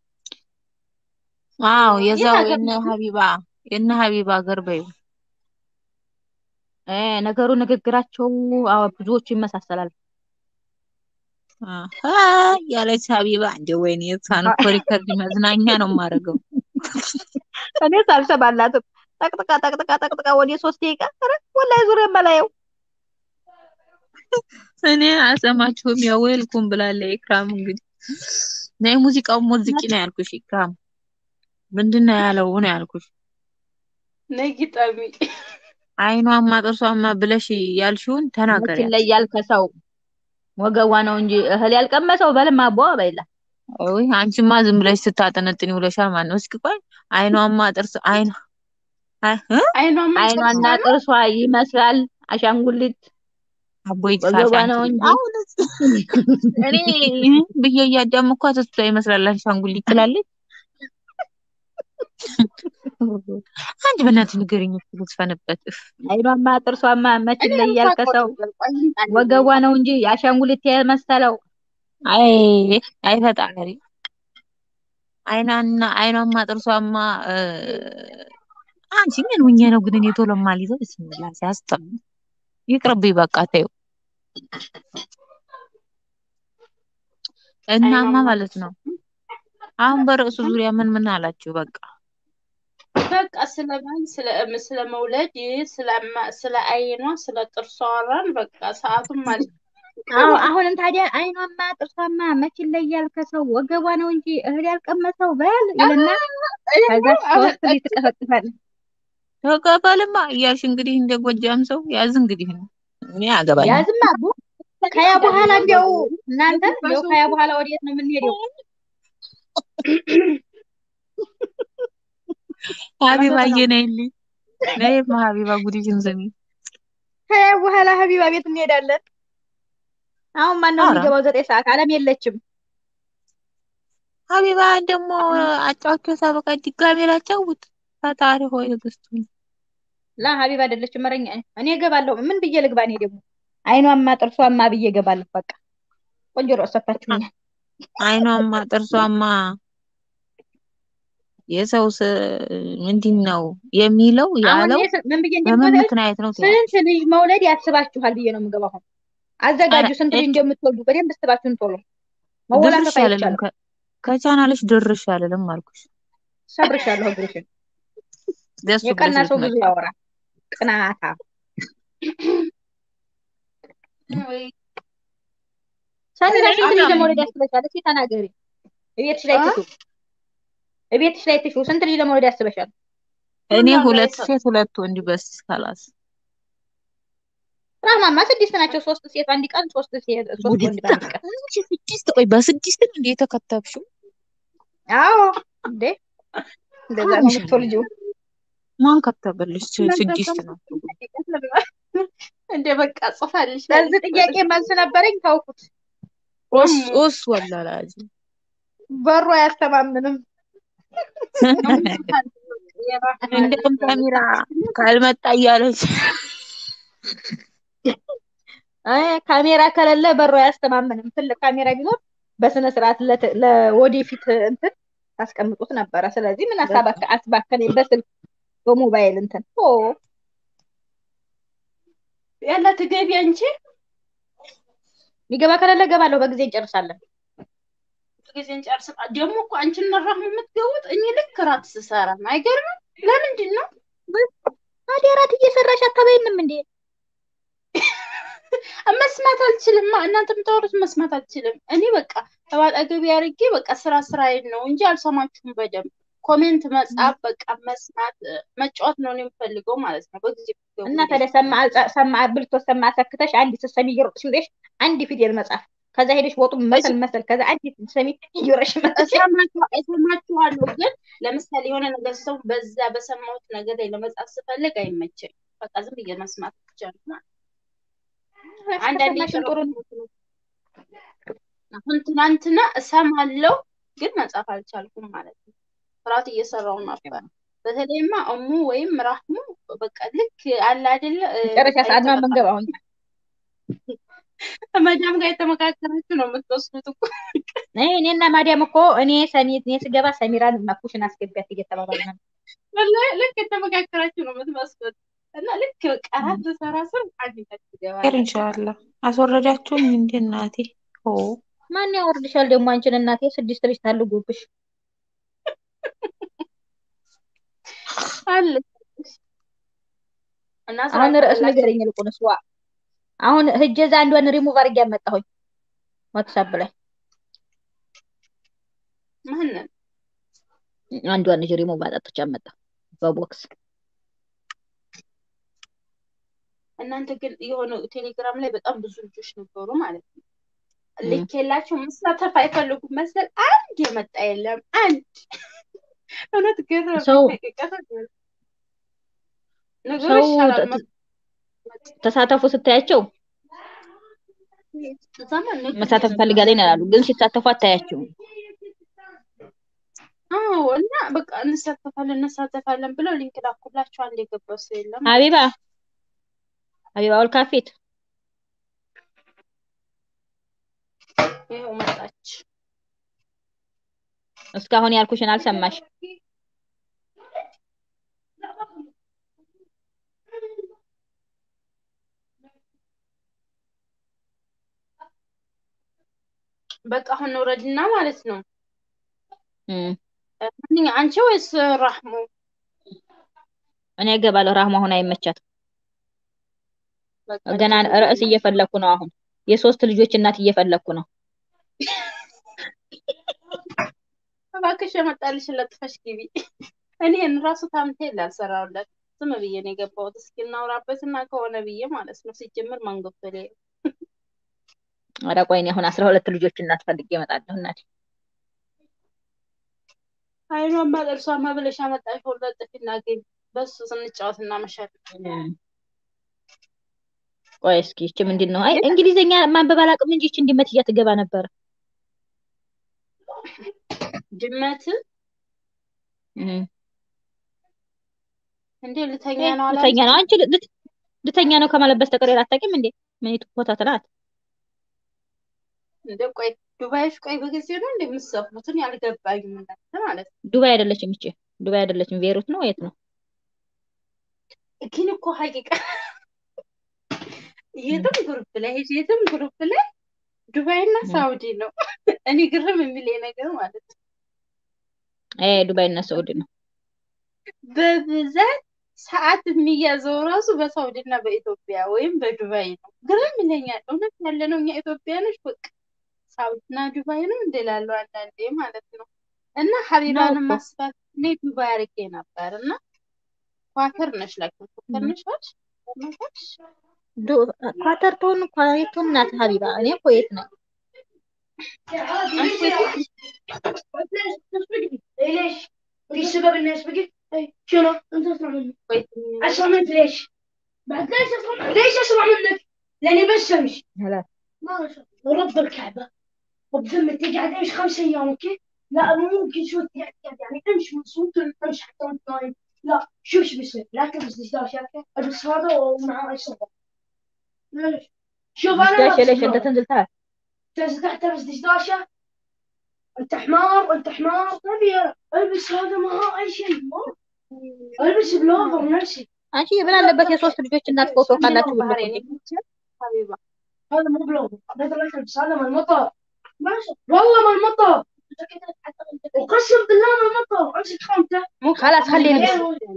አዎ የት የዛው ሀገር የነ ነው? ሀቢባ የነ ሀቢባ ሀገር በይው እ ነገሩ ንግግራቸው አዎ ብዙዎቹ ይመሳሰላል። አሀ ያለች ሀቢባ እንደ ወይኔ የእሷን እኮ ሪከርድ መዝናኛ ነው የማደርገው። እኔ ሳልሰማላትም ጠቅጥቃ ጠቅጥቃ ጠቅጥቃ ወደ ሶስት ደቂቃ ኧረ ወላሂ ዙር የማላየው እኔ አልሰማችሁም። ያው ዌልኩም ብላለች ኢክራም። እንግዲህ ነይ ሙዚቃውን ሞዝቂ ነው ያልኩሽ ኢክራም። ምንድን ነው ያለው ነው ያልኩሽ። ነይ ግጠሚ። አይኗማ ጥርሷማ ብለሽ ያልሽውን መች ተናገሪያት። ይለያል ከሰው ወገቧ ነው እንጂ እህል ያልቀመሰው በልማ አቦ በይላ ወይ አንቺማ ዝም ብለሽ ስታጠነጥኒ ውለሻል ማለት ነው። እስኪ ቆይ አይኗማ ጥርስ አይኗ አይ እ? አይኗማ አይኗና ጥርሷ ነው። ጥርሷ ይመስላል አሻንጉሊት አቦይ ወገቧ ነው አሻንጉሊት እንጂ አሁን እኔ ብዬ እያዳመኳት እሷ ይመስላል አሻንጉሊት ትላለች። አንድ በእናትህ ንገረኝ እስኪ ልስፈንበት። እፍ አይኗማ ጥርሷማ መች እኔ ይለያል ከሰው ወገቧ ነው እንጂ የአሻንጉሊት የመሰለው አይ አይ ፈጣሪ አይኗና አይኗማ ጥርሷማ እ፣ አንቺ ምን ሁኜ ነው ግን እኔ ቶሎ የማልይዘው? ብስሚላ ሲያስጠላ ይቅርብኝ በቃ ተይው። እናማ አይኗማ ማለት ነው አሁን በርዕሱ ዙሪያ ምን ምን አላችሁ? በቃ በቃ ስለ ማን ስለ ስለ መውለድ ስለ ማ- ስለ አይኗ ስለ ጥርሷ አወራን። በቃ ሰዓቱም ማለት አዎ አሁንም ታዲያ አይኗማ ጥርሷማ መች ይለያል ከሰው ወገቧ ነው እንጂ እህል ያልቀመሰው በል ይልና ከዛ ሶስት ልጅ ትቀፈቅፋለች። ተቀበልማ እያልሽ እንግዲህ እንደ ጎጃም ሰው ያዝ እንግዲህ ነው እኔ አገባኝ ያዝማ አቦ ከያ በኋላ እንዲያው እናንተ እንዲያው ከያ በኋላ ወዴት ነው የምንሄደው? ሀቢባዬ ነይልኝ ነይማ ሀቢባ ጉዲሽን ስሚ ከያ በኋላ ሀቢባ ቤት እንሄዳለን። አሁን ማን ነው ኧረ የሚገባው? ዘጠኝ ሰዓት አለም የለችም። ሀቢባ ደግሞ አጫውቸው ሳበቃ ድጋሜ ላጫውት ፈጣሪ ሆይ ትዕግስቱን ላ ሀቢባ አይደለችም። መረኛ እኔ እገባለሁ። ምን ብዬ ልግባ? እኔ ደግሞ አይኗማ ጥርሷማ ብዬ እገባለሁ። በቃ ቆንጆ ርዕስ ሰጥታችሁኛል። አይኗማ ጥርሷማ የሰው ስ ምንድን ነው የሚለው አሁን ያለው እኔ ስ- ምን ብዬ በምን እንደምገባ ምክንያት ነው ትያለሽ? ስንት ልጅ መውለድ ያስባችኋል ብዬ ነው የምገባው። አሁን አዘጋጁ። ኧረ ስንት ልጅ እች እንደምትወልዱ በደንብ ስባችሁን ቶሎ ድርሽ መወላከፍ አልልም አይቻልም። ከ- ከቻናልሽ ድርሽ አልልም አልኩሽ። ሰብርሻለሁ እግርሽን። ደሱ የቀና ብለሽ ሰው ብዙ ብትመጪ ያወራል። ቅናታ ወይ ሰሚራ ስንት ልጅ አዳም ለመውለድ ያስበሻል? እስኪ ተናገሪ። እቤትሽ ላይ አ ትሹ እቤትሽ ላይ ትሹ። ስንት ልጅ ለመውለድ ያስበሻል? እኔ ሁሉም ላይ ሁለት ሰጥ ሴት ሁለት ወንድ በስ ካላስ ራህማማ ስድስት ናቸው። ሶስት ሴት አንድ ቀን፣ ሶስት ሴት ሶስት ወንድ ጉድታ በአንድ ቀን። አንቺ ስድስት ቆይ በስድስት ነው እንዴ የተከተብሽው? አዎ እንዴ እንደዛ ነው አምሻለሁ የምትወልጂው። ማን ከተበልሽ? ስድስት ነው እንደ በቃ ጽፋልሽ ለዚህ ጥያቄ መልስ ነበረኝ፣ ተውኩት። ኦስ እሙ ኦስ ወላላጅ በሩ አያስተማምንም። የራህማ እንደውም ልጅ ነው ሰሚራ የምታስችለው። ካልመጣ እያለች አይ ካሜራ ከሌለ በሩ አያስተማምንም። ትልቅ ካሜራ ቢኖር በስነ ስርዓት ለተ- ለወደፊት እንትን ታስቀምጡት ነበረ። ስለዚህ ምን አሳባከ አስባከነ በስልክ በሞባይል እንትን ኦ ያለ ትገቢ አንቺ ሚገባ ከሌለ ገባለሁ። በጊዜ እንጨርሳለን። ጊዜ እንጨርስ። ደግሞ እኮ አንቺና ራህማ የምትገቡት እኔ ልክ ራት ስሰራ ነው። አይገርምም? ለምንድን ነው ታዲያ እራት እየሰራሽ አታበይንም እንዴ? መስማት አልችልም። እናንተ የምታወሩት መስማት አልችልም። እኔ በቃ አጠገቤ አድርጌ በቃ ስራ ስራዬን ነው እንጂ አልሰማችሁም በደንብ ኮሜንት መጻፍ በቃ መስማት እ፣ መጫወት ነው እኔ የምፈልገው ማለት ነው። በጊዜ ብትገቡ እና ታዲያ ሰማ አልጻ- ሰማ ብልቶ ሰማ ሰክተሽ አንድ ስትሰሚ እየሮጥሽ ሄደሽ አንድ ፊደል መጻፍ ከዛ ሄደሽ ወጡ መሰል መሰል ከዛ አንድ ስትሰሚ እየሮጥሽ መጥተሽ እሰማችኋ- እሰማችኋለሁ ግን ለምሳሌ የሆነ ነገር ሰው በዛ በሰማሁት ነገር ላይ ለመጻፍ ስፈልግ አይመቸኝ። በቃ ዝም ብዬ መስማት ብቻ ነው ማለት ነው። አንዳንዴ ከሰማሽን ጥሩ ነው። የጨረስኩት አሁን ትናንትና እሰማለሁ ግን መጻፍ አልቻልኩም ማለት ነው። ስርዓት እየሰራው ነበር። በተለይማ እሙ ወይም ራህሙ በቃ ልክ አለ አይደለ እ፣ መጨረሻ በቃ ሰዓት ነው የተመካ- የምንገባው እኛ። መዳም ጋር የተመካከራችሁ ነው የምትወስዱት እኮ እኔ እኔና ማዲያም እኮ እኔ ሰኒ እኔ ስገባ ሰሚራን ኩሽን አስገቢያት እየተባባልን ነው። ወላሂ ልክ የተመካከራችሁ ነው የምትመስሉት እና ልክ በቃ አራት ሰራ ስር አንድ ር ትገባለች። ኢንሻአላህ አስወረዳችሁኝ እንደ እናቴ ኦ ማን ያወርድሻል ደግሞ አንቺን እናቴ ስድስት ልጅ ታልጉብሽ። አለ እና ስራ አሁን ርዕስ ከሌላችሁ ንገረኝ ይልቁንስ ዋ አሁን ሂጅ እዛ አንዷን ሪሙቭ አድርጌ ያመጣሁኝ ዋትሳፕ ላይ ማንን አንዷን ልጅ ሪሙቭ አጣጥቼ አመጣ በቦክስ እናንተ ግን የሆነ ቴሌግራም ላይ በጣም ብዙ ልጆች ነበሩ ማለት ነው። ም። ልክ የላቸው መሳተፍ አይፈልጉም መሰል አንድ የመጣ የለም። አንድ እውነት ገረመኝ። ሰው ሀቂቀት ነገሩ ሰው ይሻላል። ተ- ተሳተፉ ስታያቸው ዘመን ንግድ መሳተፍ ፈልጋለኝ ይላሉ፣ ግን ሲሳተፉ አታያቸውም። አዎ እና በቃ እንሳተፋለን እንሳተፋለን ብለው ሊንክ ላኩላቸው። አንድ የገባው ሰው የለም። ሀቢባ ሀቢባ ወልካፊት ይኸው መጣች። እስካሁን ያልኩሽን አልሰማሽ። በቃ አሁን ውረድና ማለት ነው። እም፣ ማንኛ አንቺ ወይስ ራህሙ? እኔ እገባለሁ። ራህማ አሁን አይመቻትም። በቃ ገና እንደዛ ርዕስ እየፈለኩ ነው። አሁን የሶስት ልጆች እናት እየፈለኩ ነው። እባክሽ የመጣልሽን ለጥፈሽ ግቢ። እኔ ራሱ ታምቴ ላልሰራውለት ዝም ብዬ ነው የገባሁት። እስኪ እናውራበትና ከሆነ ብዬ ማለት ነው። ሲጀምር ማንገብቶ ላይ ኧረ ቆይ እኔ አሁን አስራ ሁለት ልጆች እናት ፈልጌ እመጣለሁ። እናቴ አይኗማ ጥርሷማ ብለሽ አመጣሽው ለጥፊና ግቢ። በሱ ስንጫወት እናመሻለን። እም፣ ቆይ እስኪ ይቺ ምንድን ነው? አይ እንግሊዝኛ ማንበብ አላውቅም እንጂ ይቺ እንዲመት እያትገባ ነበር። ድመት እም፣ እንዴ ልተኛ ይሄ ነው ልተኛ አላለች? ነው። አንቺ ል- ልት- ልተኛ ነው ከማለት በስተቀር ሌላ አታውቂም እንዴ? ምን ኮተት ናት? እንደ ቆይ ዱባይሽ ቆይ በጊዜ ነው እንደ የምትሰፉትን ያልገባኝም እናንተ ማለት ነው። ዱባይ አይደለችም ይቺ ዱባይ አይደለችም። ቤሩት ነው የት ነው? ግን እኮ ሀቂቃ የትም ግሩፕ ላይ ሄጅ የትም ግሩፕ ላይ ዱባይ እና እም፣ ሳውዲ ነው። እኔ ግርም የሚለኝ ነገር ማለት ነው አይ ዱባይ እና ሳውዲ ነው። በብዛት ሰዓት የሚያዘው ራሱ በሳውዲ እና በኢትዮጵያ ወይም በዱባይ ነው። ግርም ይለኛል። እውነት ያለ ነው እኛ ኢትዮጵያኖች በቃ ሳውዲ እና ዱባይ ነው እንላለው አንዳንዴ ማለት ነው። እና ነው ሀቢባንም እኮ ማስባት እኔ ዱባይ አድርጌ ነበር እና ኳተር ነሽ ላኪን ኳተር እም። ነሽ አይደል? ነሽ ዱ- ኳተር ትሆን ኳየት ናት ሀቢባ። እኔ ኩዌት ነኝ። አንቺ የት ليش؟ في سبب الناس بقي؟ أي شنو؟ انت اسمع مني ኩዌት اسمع منك ليش؟ بعد ليش اسمع منك؟ ليش اسمع منك؟ لاني بس امشي هلا ما شاء الله ورب الكعبه وبذمة تقعد امشي خمس ايام اوكي؟ لا مو ممكن شو تقعد يعني امشي مبسوط امشي حتى وانت نايم لا شوف شو بيصير لا تلبس دشداش اوكي؟ البس هذا ومعاه اي صبر ليش؟ شوف انا دشداشه لابس ليش انت بلوفر تنزل تعال تنزل تحت تلبس دشداشه انت حمار وانت حمار طبيعي البس هذا معاه اي شيء ما البس بلوفر نفسي አንቺ ምን አለበት የሶስት ልጆች እናት ፎቶ ምንድን ነው ካላችሁ ባህሬን ብልኩልኝ። የምትችል ሀቢባ هذا مو بلوفر هذا لا تلبس هذا من المطر ماشي والله من المطر وقسم بالله من المطر امسك خامته ممكن خلاص خليه تعمل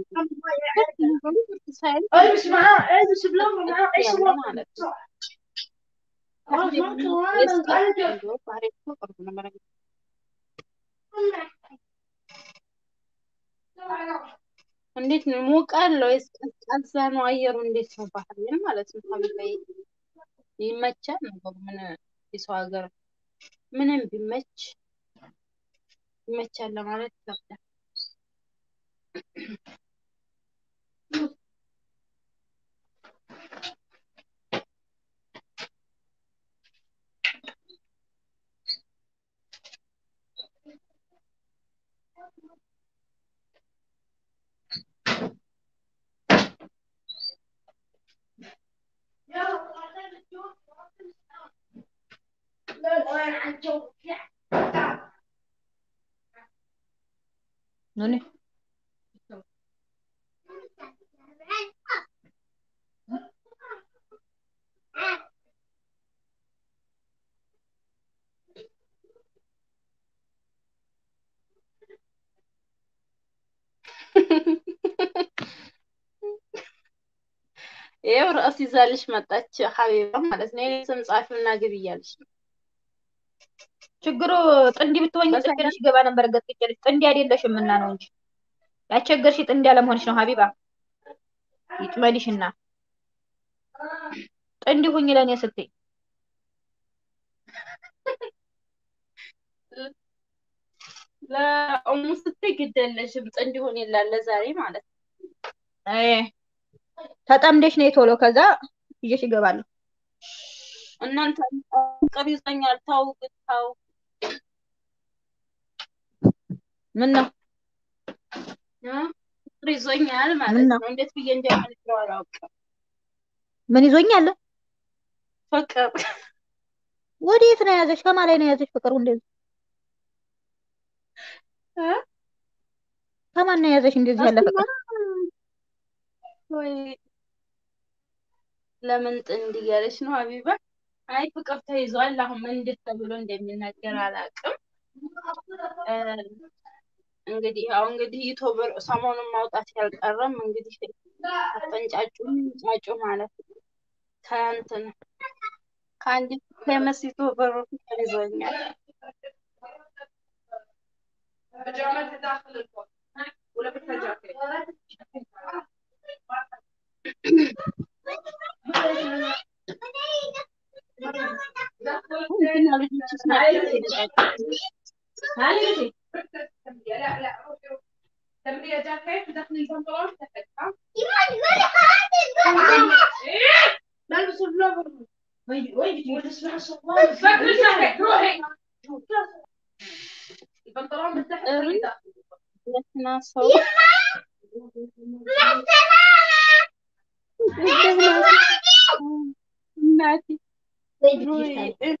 يلبس البس معاه البس بلوفر معاه اي ያለ صور ማለት ነው። خلاص ما የእሱ انا انا እንደው ባህሬን እኮ ቅርብ ነው በነገራችን እንዴት ነው ሞቃል ወይስ ቀዝቃዛ ነው አየሩ? እንዴት ነው ባህሬን ማለት ነው? ሀቢባዬ ይመቻል ነገሩ ምን የሰው ሀገር ምንም ቢመች ይመቻል ለማለት ይከብዳል። ኑኒ ይኸው ርዕስ ይዛልሽ መጣች ሀቢባ ማለት ነው። የኔ ስም ጻፊውና ግቢ እያለች ነው። ችግሩ ጥንዲ ብትሆኝ በሰላም- ጥንድሽ ገባ ነበር ገጥቅጭልሽ ጥንዲ አይደለሽም እና ነው እንጂ ያስቸገርሽ ጥንዲ አለመሆንሽ ነው ሀቢባ ይጥመድሽና ጥንዲ ሁኝ ለእኔ ስትይ ለእሙ ስትይ ግድ የለሽም ጥንድ ይሆን ይላል ለዛሬ ማለት ነው። አይ ተጠምደሽ ነይ ቶሎ ከዛ ይዤሽ እገባለሁ እናንተ ፍቅር ይዞኛል ታው ግን ታው ምን ነው እ? ፍቅር ይዞኛል ማለት ምን ነው? ነው። እንዴት ብዬ እንደምነግረው አላውቅም። ምን ይዞኛል ፍቅር ወዴት ነው የያዘሽ ከማን ላይ ነው የያዘሽ ፍቅሩ እንደዚህ እ? ከማን ነው የያዘሽ እንደዚህ ያለ ፍቅር ወይ ለምን ጥንድ እያለች ነው ሀቢባ? አይ ፍቅር ተይዟል። አሁን ምን እንዴት ተብሎ እንደሚናገር አላውቅም። እ፣ እንግዲህ ያው እንግዲህ ዩቱበር ሰሞኑን ማውጣት ያልቀረም እንግዲህ አፈንጫጩም ጫጩ ማለት ነው። ከእንትን ከአንዲት ፌመስ ዩቱበር ፍቅር ይዞኛል። እንትና ልጆች ስናቸው ሲነጫጩ ሁለትና ሰው እናቴ ወይ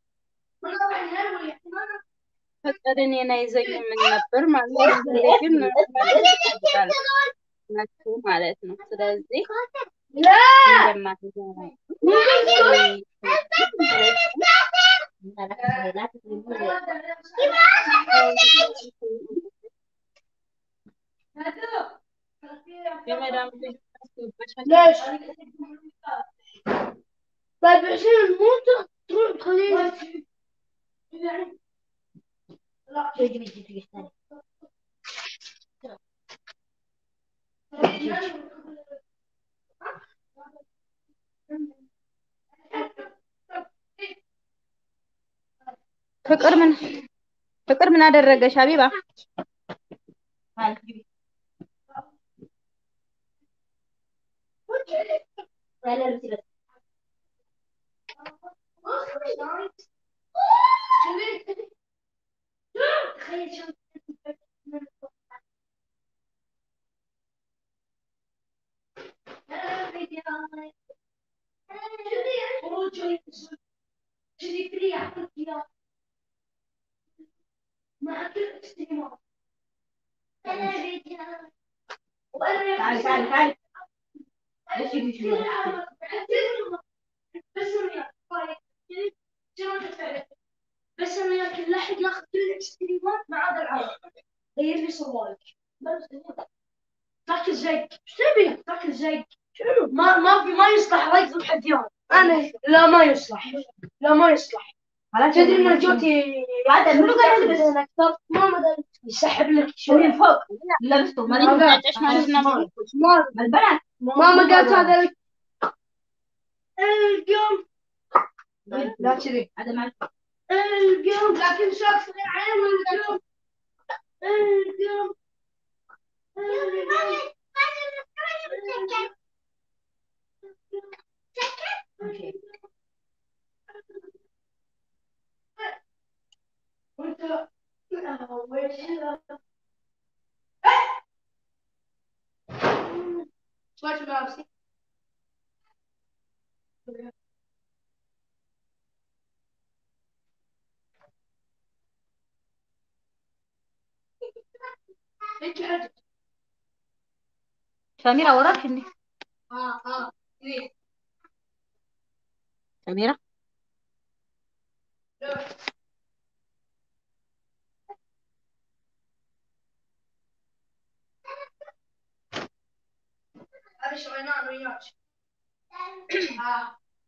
ፍቅር እኔን አይዘኝም ምን ነበር ማለት ነው። ዛሬ ግን ናቸው ማለት ነው። ስለዚህ እንደማትዘራ የመዳም ልጅ ليش؟ طيب عشان الموت تروح تخليه ፍቅር ምን ፍቅር ምን አደረገሽ ሀቢባ تعال تعال تعال بس انا ياكل لحق ياخذ كل الاكستريمات ما عدا العرض غير لي صوالك تاكل زيك ايش تبي تاكل زيك شنو ما ما في ما يصلح ركض الحديان انا لا ما يصلح لا ما يصلح تدري ان جوتي هذا منو قاعد يلبس؟ اكثر ما مدري يسحب لك شوي من فوق لبسته ما ተንጫጫሽ ማለት ነው። ما البنات ماما قالت هذا لك اليوم لا كذي هذا ما اليوم لكن شاف في العين اليوم اليوم وانت سمعت ملابسي انت حاجة ሰሚራ ወራሽ እንዴ اه اه ليه ሰሚራ انا شغلنا وياك اه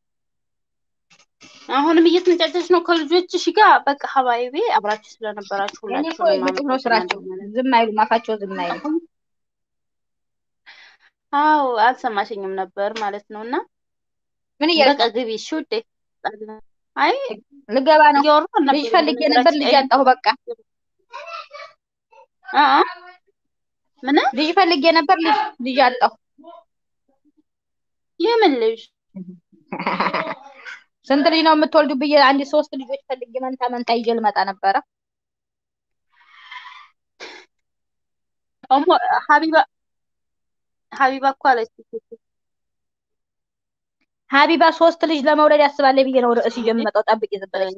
አሁንም እየተነጫጨች ነው ከልጆችሽ ጋር። በቃ ሀባይቤ አብራችሁ ስለነበራችሁ እኔ እኮ ሁላችሁንም ግጥም ነው ስራቸው አመሰግናለሁ። ዝም አይሉም አፋቸው ዝም አይሉም አዎ አልሰማሽኝም ነበር ማለት ነው። እና ምን እያልክ በቃ ግቢ እሺ ውዴ። አይ ልገባ ነው እያወራሁ ነበር ልጅ ፈልጌ ነበር ልጅ በነገራችን አጣሁ በቃ አ አ ምን ልጅ ፈልጌ ነበር ልጅ ልጅ አጣሁ የምን ልጅ ስንት ልጅ ነው የምትወልዱ ብዬ አንድ ሶስት ልጆች ፈልጌ መንታ መንታ ይዤ ልመጣ ነበረ እሞ ሀቢባ ሀቢባ እኮ አለች ሀቢባ ሶስት ልጅ ለመውለድ ያስባለ ብዬ ነው ርዕስ ይዤ የምመጣው ጠብቂ ዝም ብለሽ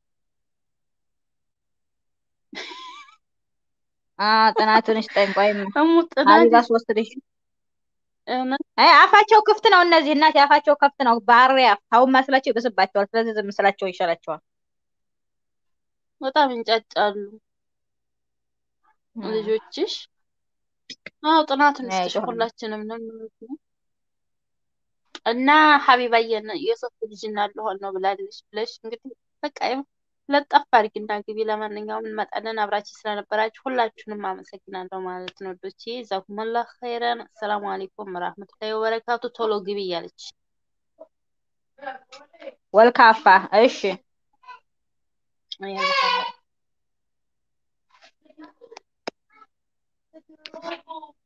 አ ጥናቱን ስጠኝ ቆይም እሙ ሀቢባ ጥናት ሶስት ልጅ እውነት አይ አፋቸው ክፍት ነው እነዚህ እናት አፋቸው ክፍት ነው ባህሪያ አሁን ማስላቸው ይበስባቸዋል ስለዚህ ዝም ስላቸው ይሻላቸዋል በጣም እንጫጫሉ ልጆችሽ። አዎ ጥናቱን አይ ስትሽ ጮህ ነው። ሁላችንም ነው የሚመስለው። እና ሀቢባዬ የሶስት ልጅ እናለሆን ነው ብላለች ብለሽ እንግዲህ በቃ ይኸው ለጠፍ አድርጊና ግቢ። ለማንኛውም እንመጣለን። አብራችሁ ስለነበራችሁ ሁላችሁንም አመሰግናለሁ ማለት ነው። ዶቼ ጀዛኩሙላህ ኸይረን። አሰላሙ አለይኩም ወራህመቱላሂ ወበረካቱ። ቶሎ ግቢ እያለች ወልካፋ እሺ ያለ